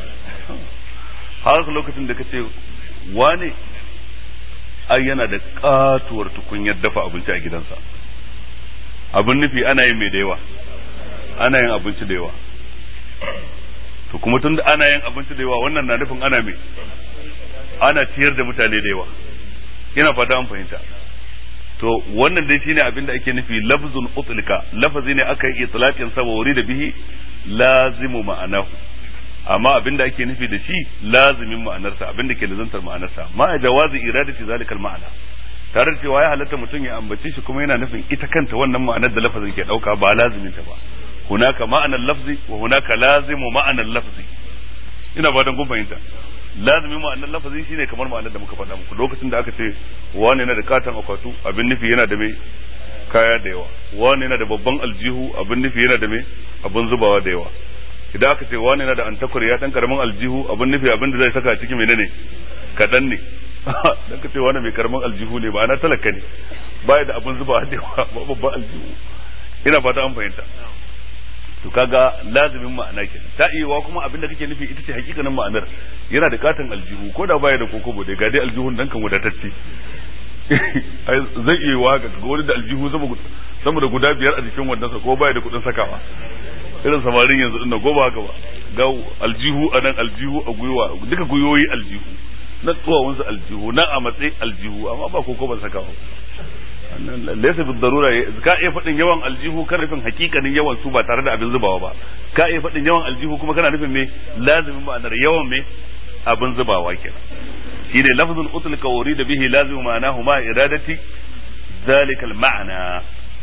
har lokacin da ka ce wane ai yana da katuwar tukunyar dafa abinci a gidansa abin nufi ana yin mai da yawa ana yin abinci da yawa to kuma tun da ana yin abinci da yawa wannan na nufin ana mai ana ciyar da mutane da yawa ina fata an fahimta to wannan dai shine abin da ake nufi lafzun utlika lafazi ne aka yi itlaqin sa wa da bihi lazimu ma'anahu amma abin da ake nufi da shi lazimin ma'anarsa abin da ke lazantar ma'anarsa ma jawazi iradati zalikal ma'ana tare da cewa ya halatta mutum ya ambace shi kuma yana nufin ita kanta wannan ma'anar da lafazin ke dauka ba lazimin ta ba hunaka ma'anar lafzi wa hunaka lazimu ma'anar lafzi ina ba dan kun fahimta lazimin ma'anar lafazi shine kamar ma'anar da muka faɗa muku lokacin da aka ce wani yana da katon akwatu abin nufi yana da mai kaya da yawa wani yana da babban aljihu abin nufi yana da mai abin zubawa da yawa idan aka ce wani yana da antakur ya dan karamin aljihu abin nufi abin da zai saka cikin menene kadan ne dan ka ce wani mai karamin aljihu ne ba ana talaka ne baya da abin zubawa da yawa ba babban aljihu ina fata an fahimta to kaga lazimin ma'ana kenan ta iya kuma abin da kake nufi ita ce hakikanin ma'anar yana da katon aljihu ko da baya da kokobo da ga dai aljihun dan kan wadatacce zai iya wa ga wani da aljihu sama da guda biyar a jikin wannan ko baya da kudin sakawa irin samarin yanzu din ko ba haka ba ga aljihu a nan aljihu a gwiwa duka gwiwoyi aljihu na tsuwawansu aljihu na a matsayi aljihu amma ba ko ban sakawa laysa bi darura ka iya faɗin yawan aljihu kan nufin hakikanin yawan su ba tare da abin zubawa ba ka iya faɗin yawan aljihu kuma kana nufin me lazimin ma'anar yawan me abin zubawa kenan shine lafzul utlika urida bihi lazimu ma'anahu ma iradati ذلك المعنى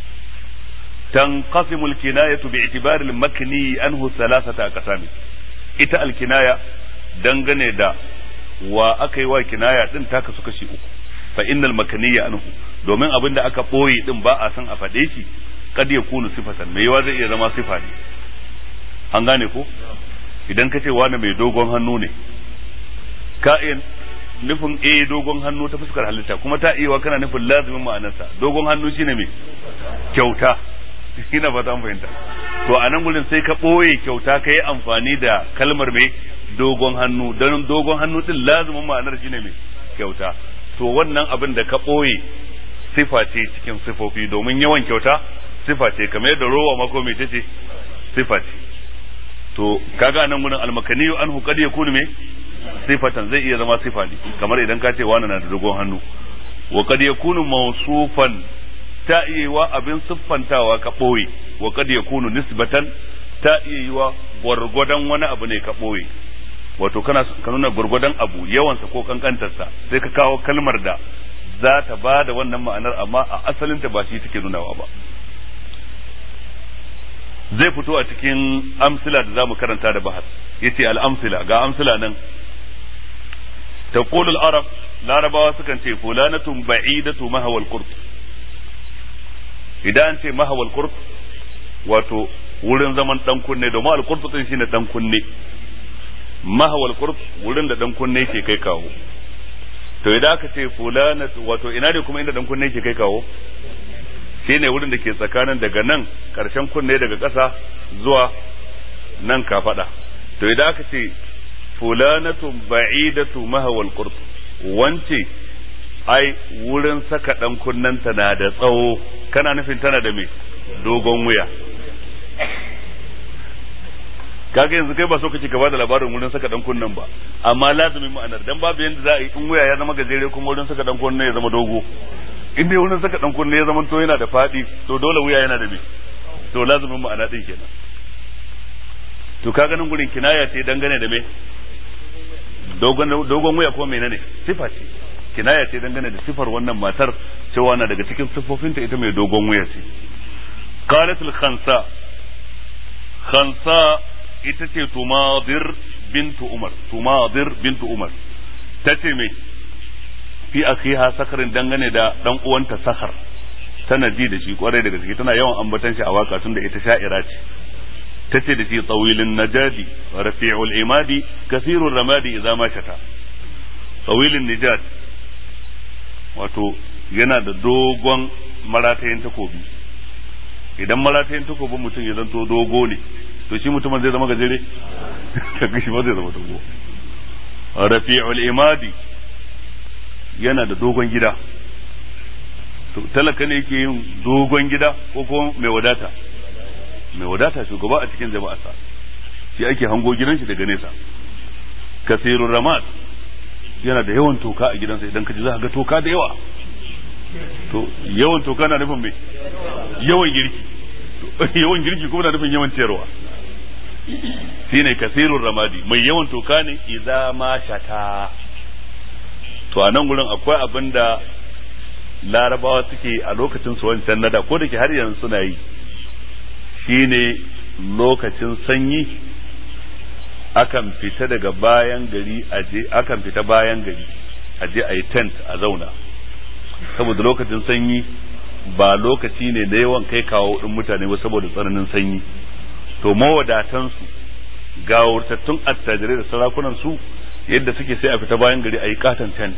تنقسم الكناية باعتبار المكني عنه ثلاثة أقسام ita alkinaya dangane da wa aka yi wa kinaya din ta kasu kashi uku fa innal makaniya anhu domin abin da aka boye din ba a san a faɗe shi kad ya kunu sifatan mai yawa zai iya zama sifa ne an gane ko idan ka ce wani mai dogon hannu ne ka iya nufin eh dogon hannu ta fuskar halitta kuma ta iya kana nufin lazimin ma'anarsa dogon hannu shine mai kyauta ina fata an fahimta to a nan gurin sai ka ɓoye kyauta ka yi amfani da kalmar mai dogon hannu don dogon hannu din lazimin ma'anar shine mai kyauta to wannan abin da ka ɓoye sifa ce cikin sifofi domin yawan kyauta sifa ce kamar yadda rowa mako mai ce sifa ce to kaga nan gurin almakaniyu anhu kad yakunu me sifatan zai iya zama sifa ne kamar idan ka ce wani na da dogon hannu wa kad yakunu mawsufan ta iya yiwa abin siffantawa ka ɓoye wa kad yakunu nisbatan ta iya yiwa gwargwadon wani abu ne ka ɓoye wato kana ka nuna gwargwadon abu yawansa ko kankantarsa sai ka kawo kalmar da za ta ba da wannan ma'anar amma a asalinta ba shi take nunawa ba zai fito a cikin amsila da zamu karanta da bahas yace al-amsila ga amsila nan taqulu al-arab larabawa sukan ce fulanatun ba'idatu mahawal qurt idan ce mahawal qurt wato wurin zaman dan kunne domin al-qurt din shine dan kunne mahawal qurt wurin da dan kunne ke kai kawo to idan aka ce fulanatu wato ina ne kuma inda dan kunne ke kai kawo shine wurin da ke tsakanin daga nan karshen kunne daga ƙasa zuwa nan kafada to idan aka ce fulanatun ba'idatu mahawal qurt wance ai wurin saka dan kunnanta na da tsawo kana nufin tana da me dogon wuya kaga yanzu kai ba so kake ka bada labarin wurin saka dan kunnen ba amma lazumin ma'anar dan babu yanda za a yi in wuya ya zama gajere kuma wurin saka dan kunne ya zama dogo in dai wurin saka dan kunne ya zama to yana da fadi to dole wuya yana da me to lazumin ma'ana din kenan to kaga nan gurin kinaya ce dangane da me dogon dogon wuya ko menene sifa ce kinaya ce dangane da sifar wannan matar cewa na daga cikin siffofinta ita mai dogon wuya ce qalat al khansa khansa ita ce tumadir bintu umar tumadir bintu umar tace me fi akhiha sakarin dangane da dan uwanta sakar tana ji da shi kwarai da gaske tana yawan ambatan shi a waka tun da ita sha'ira ce tace da shi tawilin najadi rafi'ul imadi kasirur ramadi idza ma shata tawilin najad wato yana da dogon maratayin takobi idan maratayin takobin mutum ya zanto dogo ne to shi mutumin zai zama gajere kaga shi ba zai zama dogo rafi'ul imadi yana da dogon gida to talaka ne yake yin dogon gida ko kuma mai wadata mai wadata shugaba a cikin jama'arsa shi ake hango gidan shi daga nesa kasirun ramad yana da yawan toka a gidansa idan ka ji za ka ga toka da yawa to yawan toka na nufin mai yawan girki yawan girki kuma na nufin yawan ciyarwa shine kasirun ramadi mai yawan toka ne idza ma shata to a nan gurin akwai abin da larabawa suke a lokacin su wancan nada ko da ke har yanzu suna yi shine lokacin sanyi akan fita daga bayan gari aje akan fita bayan gari aje a yi tent a zauna saboda lokacin sanyi ba lokaci ne da yawan kai kawo din mutane ba saboda tsananin sanyi to mawadatansu gawurtattun attajirai da sarakunan su yadda suke sai a fita bayan gari a yi katon tent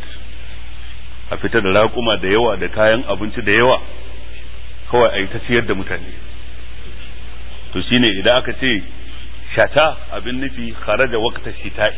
a fita da raƙuma da yawa da kayan abinci da yawa kawai a yi ta ciyar da mutane to shine idan aka ce shata abin nufi kharaja waqta shita'i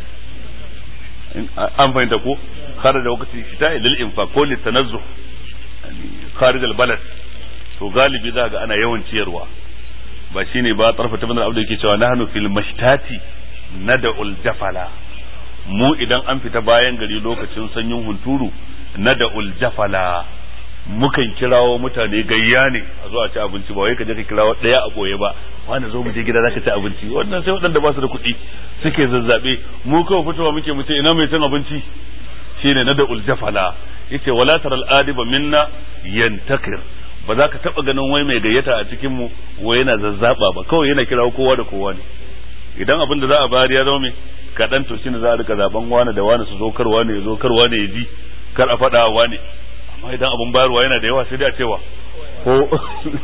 an fahimta ko kharaja waqta shita'i lil infaq ko lit tanazzuh kharij al balad to galibi za ga ana yawan ciyarwa ba shine ba tarfa ta bana abdu yake cewa nahnu fil mashtati nad'ul jafala mu idan an fita bayan gari lokacin sanyin hunturu nad'ul jafala mukan kirawo mutane gayya ne a zo a ci abinci ba wai ka je ka kirawo daya a boye ba wani zo mu je gida zaka ci abinci wannan sai waɗanda ba su da kuɗi suke zazzabe mu kawai fitowa muke mu ce ina mai cin abinci shine nad'ul jafala yace wala taral adiba minna yantakir ba za ka taba ganin wai mai gayyata a cikin mu wai yana zazzaba ba kawai yana kirawo kowa da kowa ne idan abin da za a bayar ya zama mai kaɗan to shine za a rika zaben wani da wani su zo karwa ne ya zo karwa ne ya ji kar a faɗa wa ne amma idan abin bayarwa yana da yawa sai dai a cewa ko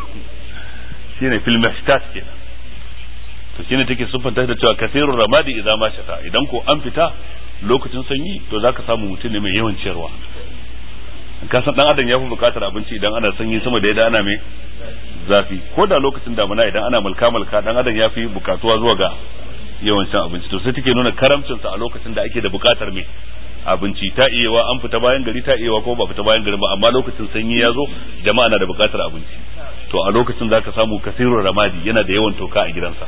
shine fil mashtat kenan to shine take siffanta da cewa kasirur ramadi idan ma shata idan ko an fita lokacin sanyi to zaka samu mutum ne mai yawan ciyarwa ka san dan adam ya fi bukatar abinci idan ana sanyi sama da yadda ana mai zafi ko da lokacin damuna idan ana mulka mulka dan adam ya fi bukatuwa zuwa ga yawan cin abinci to sai take nuna karamcinsa a lokacin da ake da bukatar mai abinci ta iyawa an fita bayan gari ta iyawa ko ba fita bayan gari ba amma lokacin sanyi ya zo jama'a na da bukatar abinci to a lokacin zaka samu kasirun ramadi yana da yawan toka a gidansa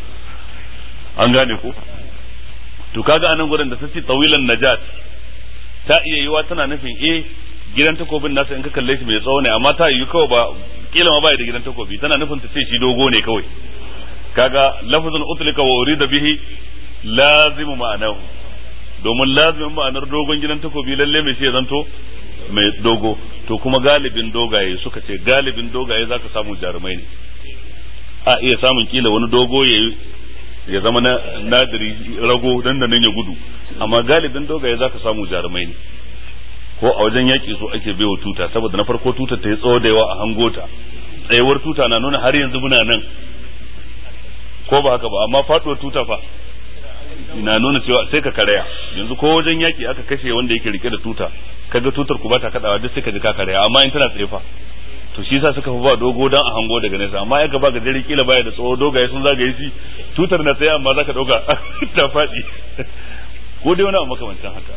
an gane ko to kaga anan gurin da sace tawilan najat ta iya yiwa tana nufin eh gidan takobin nasa in ka kalle shi mai tsawo ne amma ta yi kawai ba kila ma bai da gidan takobi tana nufin ta ce shi dogo ne kawai kaga lafazin utlika wa urida bihi lazimu ma'anahu domin lazimin ma'anar dogon gidan takobi lalle mai shi ya zanto mai dogo to kuma galibin dogaye suka ce galibin dogaye zaka samu jarumai ne a iya samun kila wani dogo ya ya zama na nadiri rago dan da nan ya gudu amma galibin dogaye zaka samu jarumai ne ko a wajen yaƙi so ake baiwa tuta saboda na farko tutar ta yi tsawo da yawa a hangota tsayuwar tuta na nuna har yanzu muna nan ko ba haka ba amma faɗuwar tuta fa na nuna cewa sai ka karaya yanzu ko wajen yaki aka kashe wanda yake rike da tuta kaga tutar ku bata kadawa duk sai ka ji ka karaya amma in tana tsaye fa to shi yasa suka fi ba dogo dan a hango daga nesa amma ya ba gajere kila baya da tsawo dogaye sun zagaye shi tutar na tsaye amma zaka dauka ta faɗi ko dai wani abu makamancin haka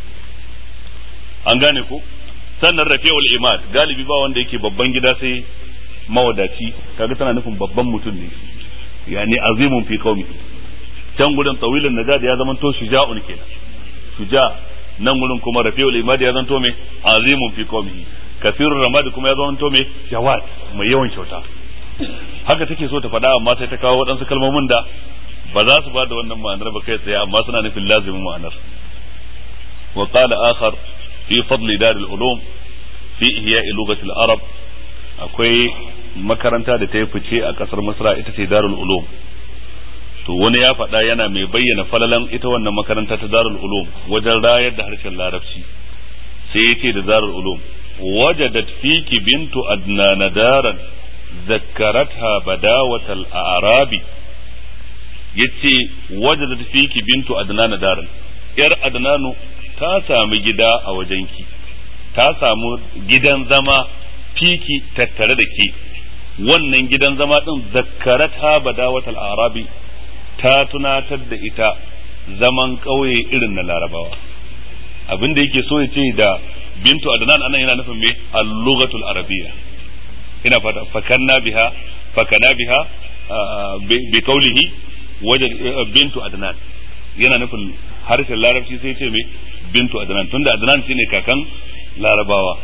an gane ko sannan rafi'ul imad galibi ba wanda yake babban gida sai mawadaci kaga tana nufin babban mutum ne yani azimun fi qaumi can gurin tawilun najad ya zama to shuja'un kenan shuja nan gurin kuma rafi'ul imad ya zanto me azimun fi qawmihi kasirur ramad kuma ya zanto me jawad mai yawan kyauta haka take so ta faɗa amma sai ta kawo waɗansu kalmomin da ba za su ba da wannan ma'anar ba kai tsaye amma suna nufin lazimin ma'anar wa qala akhar fi fadli dar al-ulum fi ihya'i lughati al-arab akwai makaranta da ta yi fice a kasar Misra ita ce Darul Ulum to wani ya faɗa yana mai bayyana falalan ita wannan makaranta ta Darul Ulum wajen rayar da harshen Larabci sai ya ce da Darul Ulum wajadat fiki bintu adnana daran zakkaratha badawatal a'rabi yace wajadat fiki bintu adnana daran yar adnanu ta sami gida a wajenki ta samu gidan zama fiki tattare da ke wannan gidan zama din zakkarata badawatal arabi ta tunatar da ita zaman ƙauye irin na larabawa abin da yake so ya ce da bintu adnan anan yana nufin me al-lughatul arabiyya ina fata fakanna biha fakana biha bi qawlihi wajad bintu adnan yana nufin harshen larabci sai ce me bintu adnan tunda adnan shine kakan larabawa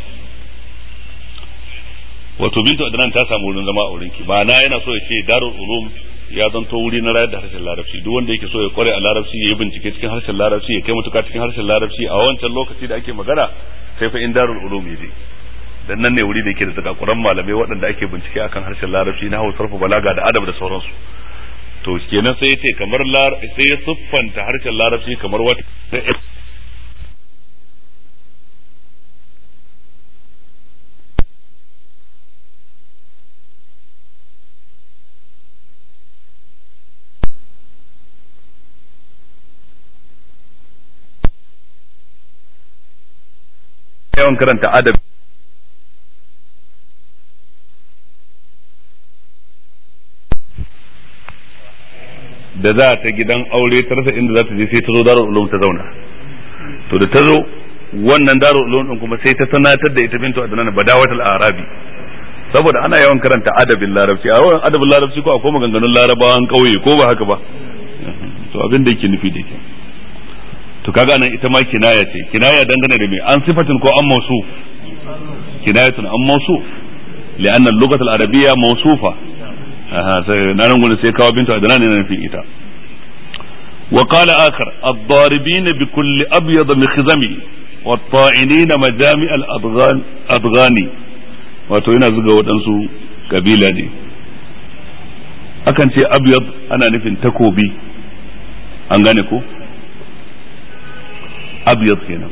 wato bintu adnan ta samu wurin zama a wurin ki ma'ana yana so ya ce darul ulum ya zanto wuri na rayar da harshen larabci duk wanda yake so ya kware a larabci ya yi bincike cikin harshen larabci ya kai mutuka cikin harshen larabci a wancan lokaci da ake magana sai fa in darul ulum ya je dan nan ne wuri da yake da zakakuran malamai waɗanda ake bincike akan harshen larabci na hausar balaga da adab da sauransu to kenan sai ya ce kamar sai ya siffanta harshen larabci kamar wata yawan karanta adab da za ta gidan aure ta rasa inda za ta je sai ta zo darul ulum ta zauna to da ta zo wannan darul ulum din kuma sai ta sanatar da ita bintu adnan badawatul arabi saboda ana yawan karanta adabin larabci a yawan adabin larabci ko akwai maganganun larabawan kauye ko ba haka ba to abin da yake nufi da ke to kaga nan ita ma kinaya ce kinaya dangane da me an sifatin ko an mausu kinayatun an mausu li'anna al-lughah al-arabiyya mawsufa aha sai nan gurin sai kawo bintu adnan ne nan fi ita wa qala akhar ad-daribin bi kulli abyad mikhzami والطاعنين مجامع الأضغان أضغاني wato yana zuga waɗansu kabila ne akan ce abyad ana nufin takobi an gane ko abyad kenan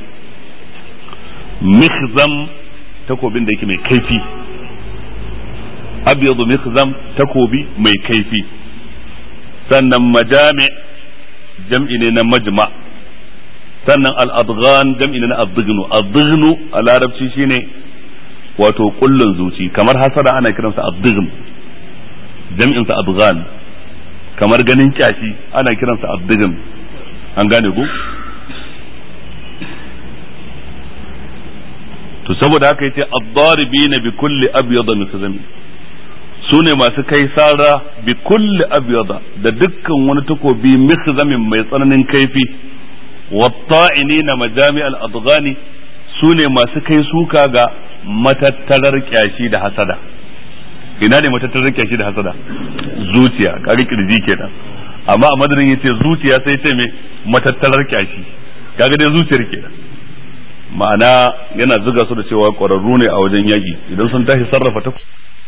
mikhzam takobin da yake mai kaifi abyadu mikhzam takobi mai kaifi sannan majami jam'i ne na majma sannan al-adghan jam'i ne na adghnu adghnu a larabci shine wato kullun zuci kamar hasada ana kiransa adghn jam'in sa adghan kamar ganin kyashi ana kiransa adghn an gane ku to saboda haka yace ad-daribina bi kulli abyad mikzami su ne masu kai sara bi kulli abyada da dukkan wani takobi mikzamin mai tsananin kaifi watta'inina majami al-adghani su ne masu kai suka ga matattarar kyashi da hasada ina ne matattarar kyashi da hasada zuciya kare kirji kenan amma a madadin yace zuciya sai ce me matattarar kyashi kaga dai zuciyar kenan ma'ana yana zuga su da cewa ƙwararru ne a wajen yaƙi idan sun tashi sarrafa ta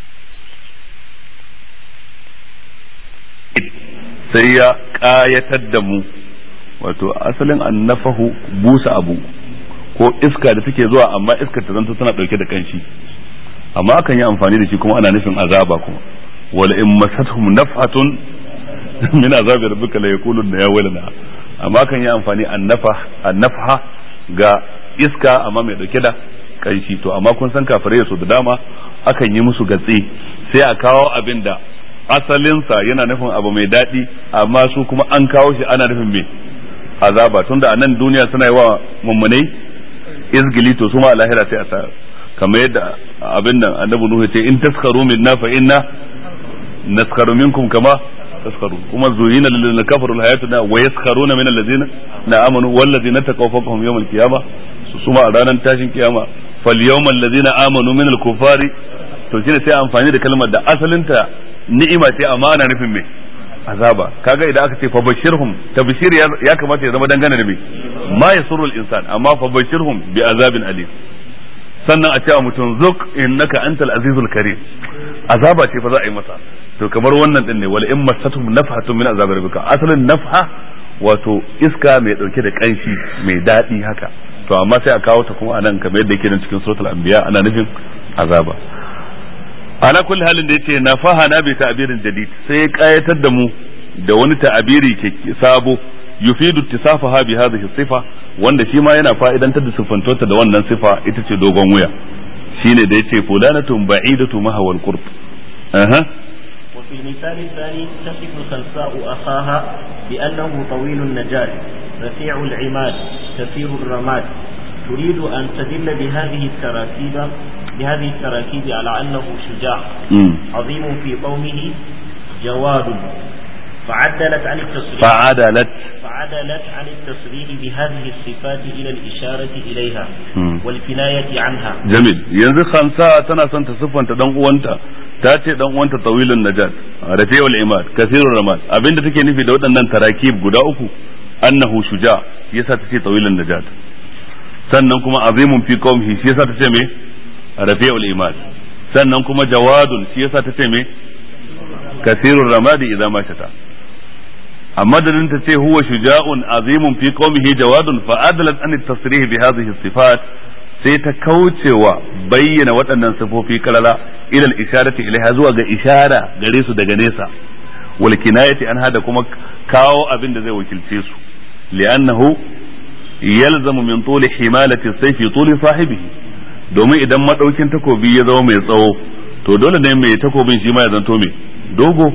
sai ya ƙayatar da mu wato asalin annafahu busa abu ko iska da take zuwa amma iskar ta zanto tana ɗauke da kanshi amma akan yi amfani da shi kuma ana nufin azaba kuma wala in masathum nafhatun min azabi rabbika la yaqulun ya wailana amma akan yi amfani annafa annafha ga iska amma mai dauke da kanshi to amma kun san kafirai su da dama akan yi musu gatse sai a kawo abin da asalinsa yana nufin abu mai daɗi amma su kuma an kawo shi ana nufin mai azaba tunda a nan duniya suna yi wa mummunai izgili to su ma a lahira sai a sa kamar yadda abin nan annabi nuhu ce in taskaru minna fa inna naskaru minkum kama yaskharun kuma zuyina lil ladina kafaru al hayatu wa yaskharuna min alladhina na amanu wal ladina taqaw fawqahum yawm al qiyamah su suma a ranar tashin kiyama fal yawmal ladina amanu min al kufari to shine sai amfani da kalmar da asalinta ni'ima ce amma ana nufin me azaba kaga idan aka ce fa bashirhum tabshir ya kamata ya zama dangane da me ma yasurru al insan amma fa bashirhum bi azabin alim sannan a cewa mutum zuk innaka antal azizul karim azaba ce fa za a yi masa to kamar wannan din ne wal in masatum nafhatun min azab rabbika asalin nafha wato iska mai dauke da kanshi mai dadi haka to amma sai a kawo ta kuma anan kamar yadda yake nan cikin suratul anbiya ana nufin azaba ala kulli halin da yace nafaha na bi ta'birin jadid sai ya kayatar da mu da wani ta'abiri ke sabo yufidu ittisafaha bi hadhihi sifa wanda shi ma yana fa'idantar da siffantota da wannan sifa ita ce dogon wuya shine da yace fulanatun ba'idatu mahawal qurb aha
وفي المثال الثاني تصف خنساء أخاها بأنه طويل النجاة رفيع العماد كثير الرماد تريد أن تدل بهذه التراكيب بهذه التراكيب على أنه شجاع
مم.
عظيم في قومه جواد فعدلت عن التصريح
فعدلت
فعدلت عن التصريح بهذه الصفات إلى الإشارة إليها
مم.
والكناية عنها
jamil yanzu khansa tana son ta siffanta dan uwanta ta ce dan uwanta tawilun najat rafi'ul imad kasirur ramad abinda take nufi da waɗannan tarakib guda uku annahu shuja yasa ta ce tawilun najat sannan kuma azimun fi qaumihi shi yasa ta ce me rafi'ul imad sannan kuma jawadun shi yasa ta ce me kasirur ramadi idza ma shata amma da ta ce huwa shuja'un azimun fi qaumihi jawadun fa adalat an at-tasrih bi hadhihi sifat sai ta kaucewa bayyana waɗannan sifofi kalala ilal isharati ilaiha zuwa ga ishara gare su daga nesa wal kinayati an hada kuma kawo abin da zai wakilce su li'annahu yalzamu min tuli himalati sayfi tuli sahibihi domin idan madaukin takobi ya zama mai tsawo to dole ne mai takobin shi ma ya zanto mai dogo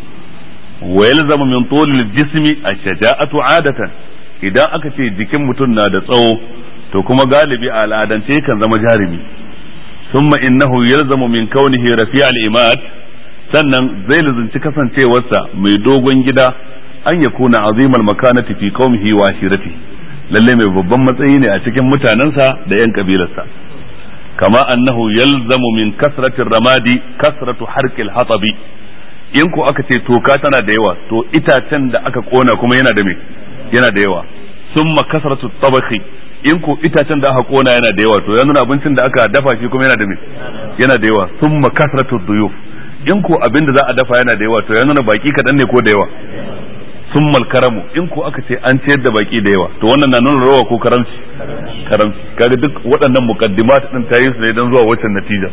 wa yalzamu min tuli jismi ash-shaja'atu 'adatan idan aka ce jikin mutum na da tsawo to kuma galibi a al'adance kan zama jarumi summa innahu yalzamu min kaunihi rafi' al-imad sannan zai lazunci kasancewarsa mai dogon gida an ya kuna azimal makanati fi qaumihi wa ashirati lalle mai babban matsayi ne a cikin mutanensa da yan kabilarsa kama annahu yalzamu min kasrati ramadi kasratu harqil hatabi in ko aka ce toka tana da yawa to itacen da aka kona kuma yana da me yana da yawa summa kasratu tabakhi in ko itacen da aka kona yana da yawa to ya nuna abincin da aka dafa shi kuma yana da me yana da yawa summa kasratu duyuf in ko abin da za a dafa yana da yawa to ya nuna baki kadan ne ko da yawa summal karamu in ko aka ce an ciyar da baki da yawa to wannan na nuna rawa ko karamci karamci kaga duk waɗannan muqaddimat din ta yi su ne dan zuwa waccan natija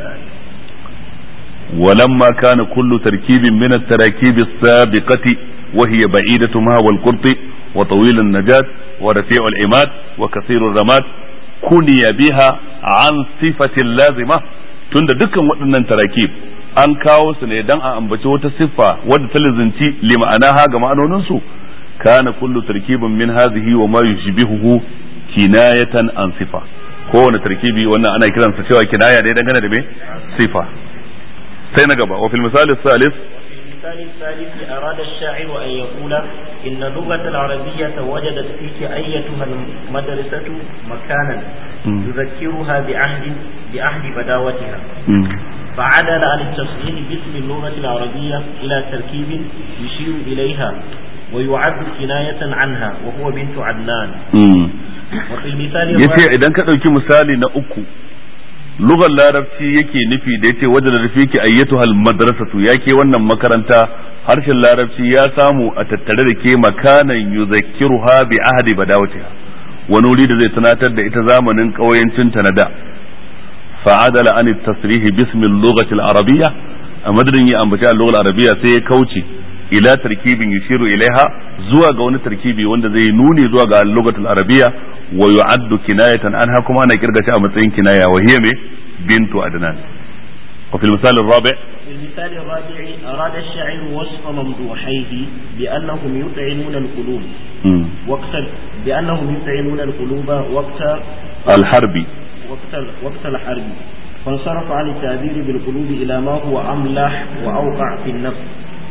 ولما كان كل تركيب من التراكيب السابقة وهي بعيدة ما والقرط وطويل النجاة ورفيع العماد وكثير الرماد كني بها عن صفة لازمة tunda dukkan waɗannan tarakib an kawo su ne dan a ambaci wata siffa wadda ta lizinci li ma'anaha ga ma'anoninsu kana kullu tarkibin min hadhihi wa ma yushbihuhu kinayatan an sifa kowane tarkibi wannan ana kiransa cewa kinaya ne dangane da me sifa sai na gaba wa fil misali salis
المثال الثالث أراد الشاعر أن يقول إن اللغة العربية وجدت فيك أيتها المدرسة مكانا يذكرها بعهد بعهد بداوتها فعدل عن التصحيح باسم اللغة العربية إلى تركيب يشير إليها ويعد كناية عنها وهو بنت عدنان وفي المثال
yace idan ka ɗauki misali na uku lugar larabci yake nufi da yace wajen da ki ayyatu hal madrasatu yake wannan makaranta harshen larabci ya samu a tattare da ke makanan yuzakkiruha bi ahdi badawatiha wani wuri da zai tunatar da ita zamanin ƙauyancin ta na da fa'adala an tasrih bismi al-lughati al-arabiyya a madadin ya ambaci al-lughah al-arabiyya sai ya kauce ila tarkibin yushiru ilaiha zuwa ga wani tarkibi wanda zai nuni zuwa ga al-lughah al-arabiyya wa yu'addu kinayatan anha kuma ana kirga shi a matsayin kinaya wa hiya me bintu adnan wa fil misal ar-rabi'
في المثال الرابع أراد الشاعر وصف ممدوحيه بأنهم يطعمون القلوب وقت بأنهم يطعمون القلوب وقت
الحرب
وقت وقت الحرب فانصرف عن التعبير بالقلوب إلى ما هو أملح وأوقع في النفس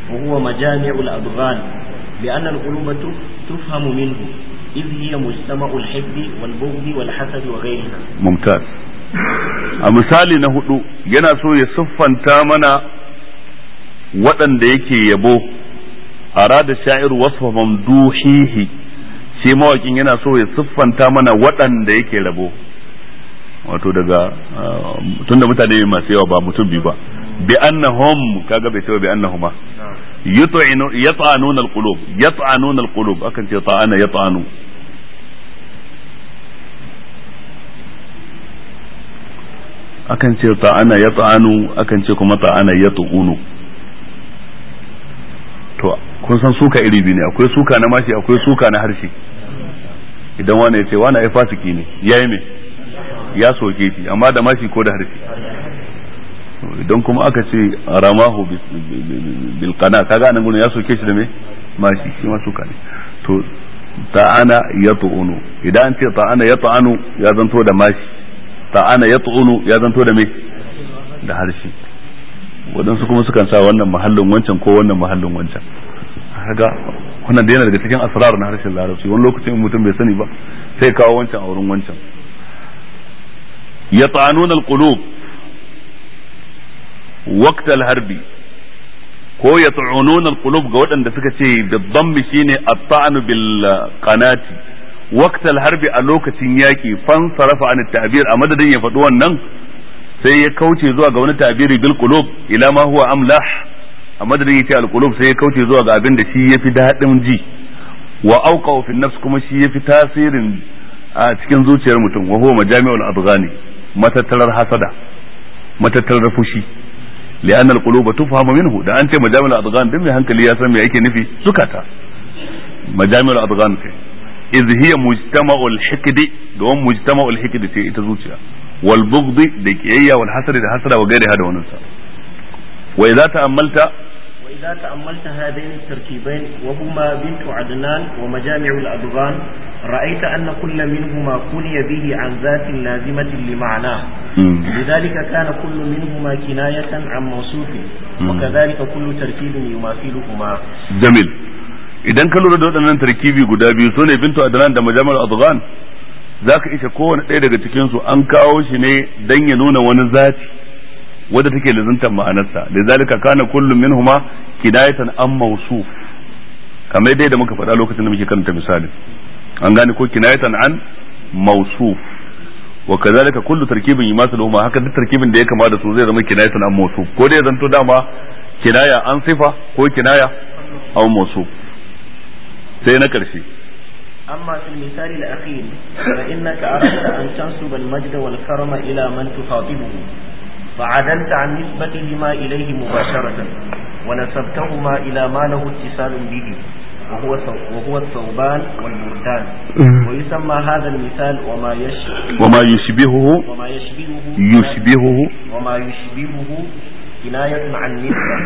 وهو مجامع الأضغان لأن القلوب تفهم منه إذ هي مجتمع الحب والبغض والحسد وغيرها
ممتاز a misali na hudu yana so ya siffanta mana waɗanda yake yabo arada sha'ir wasfa mamduhihi shi mawakin yana so ya siffanta mana waɗanda yake rabo wato daga tunda mutane masu yawa ba mutum biyu ba bi annahum kaga bai cewa bi annahuma yut'inu yat'anuna alqulub yat'anuna alqulub akan ce ta'ana yat'anu akan ce ta'ana yat'anu akan ce kuma ta'ana yat'unu to kun san suka iri biyu ne akwai suka na mashi akwai suka na harshe idan wani ya ce wani ai fasiki ne yayi me ya soke shi amma da mashi ko da harshe idan kuma aka ce ramahu bil qana kaga anan gurin ya soke shi da me mashi shi ma suka ne to ta'ana yat'unu idan an ce ta'ana yat'anu ya zanto da mashi ta'ana yat'unu ya zanto da me da harshe waɗansu kuma sukan sa wannan mahallin wancan ko wannan mahallin wancan kaga wannan da yana daga cikin asrar na harshen larabci wani lokacin mutum bai sani ba sai kawo wancan a wurin wancan yata'anuna alqulub waqt alharbi ko yat'ununa alqulub ga waɗanda suka ce bidammi shine at-ta'nu bil qanati waqt alharbi a lokacin yaki fan sarafa an ta'bir a madadin ya faɗi wannan sai ya kauce zuwa ga wani tabiri bil qulub ila ma huwa amlah a madadin yace al qulub sai ya kauce zuwa ga abin da shi yafi dadin ji wa auqa fi nafs kuma shi yafi tasirin a cikin zuciyar mutum wa huwa majami'ul adghani matattarar hasada matattarar fushi li'anna al quluba tufhamu minhu da an ce majami'ul adghan din mai hankali ya san me yake nufi sukata majami'ul adghan kai iz hiya mujtama'ul hikdi don mujtama'ul hikdi ce ita zuciya والبغض دكيية والحسد ده حسد وغيرها ده ونسى وإذا تأملت
وإذا تأملت هذين التركيبين وهما بنت عدنان ومجامع الأدغان رأيت أن كل منهما كني به عن ذات لازمة لمعناه لذلك كان كل منهما كناية عن موصوف وكذلك كل تركيب يماثلهما
جميل idan ka lura da waɗannan tarkibi guda biyu sune bintu adnan da majamar adghan za ka isha kowane ɗaya daga cikinsu an kawo shi ne don ya nuna wani zati wadda take lizantar ma'anarsa da zalika kana kullum min huma kinayatan an mausuf kamar dai da muka faɗa lokacin da muke karanta misali an gane ko kinayatan an mausuf wa kazalika kullu tarkibin yumasu huma haka duk tarkibin da ya kama da su zai zama kinayatan an mausuf ko dai zanto dama kinaya an sifa ko kinaya an mausuf sai na karshe
أما في المثال الأخير فإنك أردت أن تنسب المجد والكرم إلى من تخاطبه فعدلت عن نسبتهما إليه مباشرة ونسبتهما إلى ما له اتصال به وهو وهو الثوبان والبردان ويسمى هذا المثال وما يشبه
وما يشبهه
وما يشبهه
يشبهه
وما يشبهه كناية عن نسبة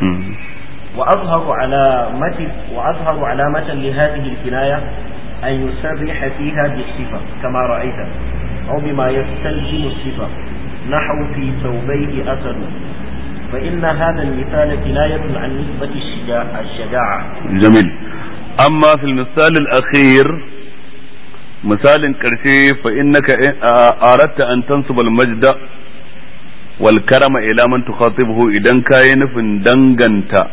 وأظهر علامة وأظهر علامة لهذه الكناية أن يصرح فيها بالصفة كما رأيت أو بما يستلزم الصفة نحو في ثوبيه أسد فإن هذا المثال كناية عن نسبة الشجاعة, الشجاعة
جميل أما في المثال الأخير مثال كرشي فإنك أردت أن تنصب المجد والكرم إلى من تخاطبه إذا كاين في دنغنت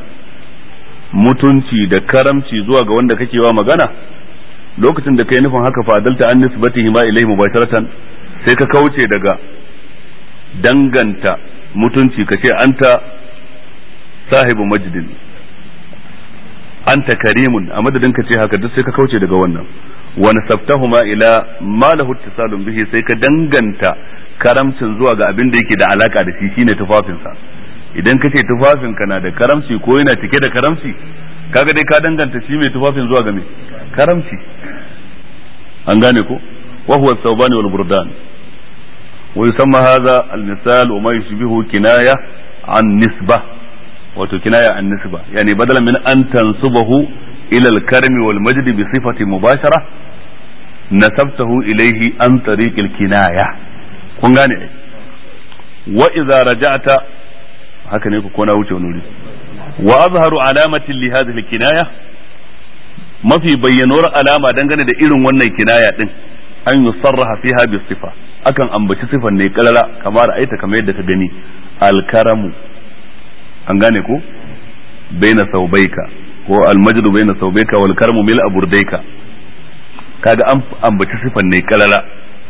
mutunci da karamci zuwa ga wanda kake wa magana lokacin da kai nufin haka fadalta an nisbatihi ma ilaihi mubasharatan sai ka kauce daga danganta mutunci ka ce anta sahibu majdin anta karimun a madadin ka ce haka duk sai ka kauce daga wannan wa nasaftahuma ila ma lahu ittisalun bihi sai ka danganta karamcin zuwa ga abin da yake da alaka da shi shine tufafinsa idan ka ce tufafinka na da karamci ko yana cike da karamci kaga dai ka danganta shi mai tufafin zuwa ga mai karamci an gane ko wa huwa thawbani wal burdan wa yusamma hadha al misal wa ma yushbihu kinaya an nisba wato kinaya an nisba yani badalan min an tansubahu ila al karmi wal majd bi sifati mubashara nasabtahu ilayhi an tariq al kinaya kun gane wa idza raja'ta haka ne ku ko na wuce wani wuri wa azharu alamatin li hadhihi kinaya mafi bayyanuwar alama dangane da irin wannan kinaya din an yusarraha fiha bi sifa akan ambaci sifan ne kalala kamar aita kamar yadda ka gani alkaramu an gane ko baina saubaika ko almajdu baina saubaika wal karamu mil aburdaika kaga an ambaci sifan ne kalala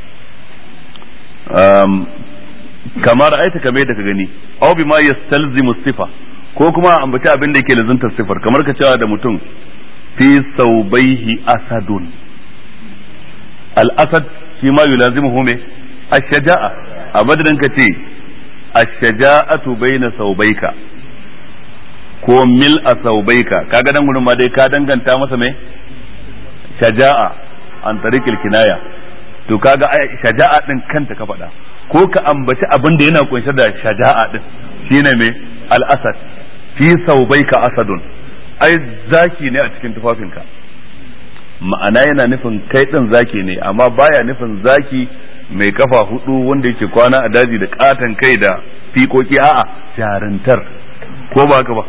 um, kamar aita kamar yadda ka gani aw bima yastalzimu sifa ko kuma ambaci abin da yake lazuntar sifar kamar ka cewa da mutum fi saubaihi asadun al-asad shi ma yulazimuhu me ash-shaja'a a madadin ka ce ash-shaja'atu baina saubaika ko mil a saubaika kaga dan gurin ma dai ka danganta masa me shaja'a an tariqil kinaya to kaga shaja'a din kanta ka faɗa ko ka ambaci abin da yana kunshe da shaja'a din shine me al-asad fi saubaika asadun ai zaki ne a cikin tufafinka ma'ana yana nufin kai din zaki ne amma baya nufin zaki mai kafa hudu wanda yake kwana a daji da katan kai da fikoki a'a jarintar ko ba haka ba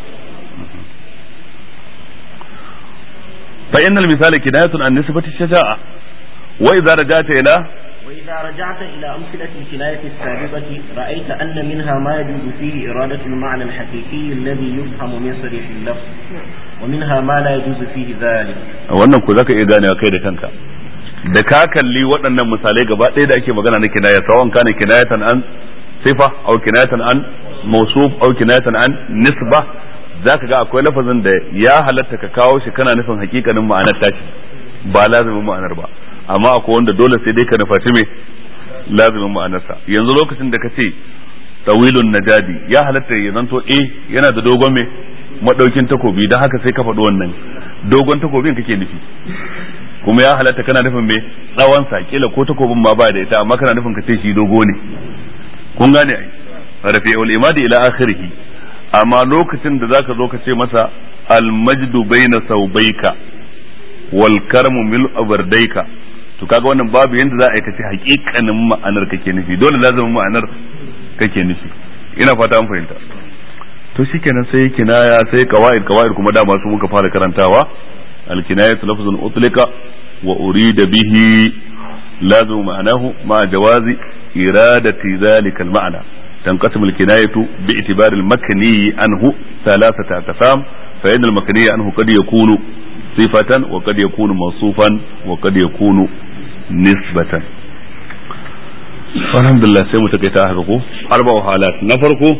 fa innal misali kinayatun an nisbati shaja'a wa idza rajata ila
وإذا رجعت إلى أمثلة الكناية السابقة رأيت أن منها ما يجوز فيه إرادة المعنى الحقيقي الذي يفهم من صريح اللفظ ومنها ما لا يجوز فيه ذلك
wannan ku zaka iya ganewa kai da kanka da ka kalli waɗannan misalai gaba ɗaya da ake magana na kinaya sawan kana kinayatan an sifa aw kinayatan an mawsuf aw kinayatan an nisba zaka ga akwai lafazin da ya halatta ka kawo shi kana nufin hakikanin ma'anar tashi ba lazimin ma'anar ba amma akwai wanda dole sai dai ka nufaci me lazimin ma'anarsa yanzu lokacin da ka ce tawilun najadi ya halatta ya zanto eh yana da dogon me madaukin takobi don haka sai ka faɗi wannan dogon takobin kake nufi kuma ya halatta kana nufin me tsawon sa kila ko takobin ma ba da ita amma kana nufin ka ce shi dogo ne kun gane ai rafi'ul imadi ila akhirih amma lokacin da zaka zo ka ce masa al majdu baina saubaika wal karmu mil abardaika to kaga wannan babu yanda za a yi kace hakikanin ma'anar kake nufi dole lazumin ma'anar kake nufi ina fata an fahimta to shikenan sai kinaya sai qawaid qawaid kuma dama su muka fara karantawa al kinayatu lafzun utlika wa urida bihi lazim ma'anahu ma jawazi iradati dhalika al ma'na تنقسم الكناية باعتبار المكني عنه ثلاثة أقسام فإن المكني عنه قد يكون صفة وقد يكون موصوفا وقد يكون nisbatan alhamdulillah sai mu takaita haka ko arba'u halat na farko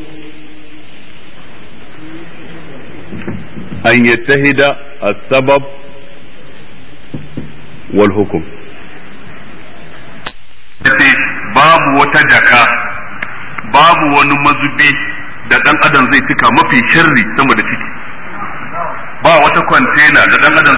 an yattahida as-sabab wal hukum babu wata jaka babu wani mazubi da dan adam zai cika mafi sharri sama da ciki ba wata kwantena da dan adam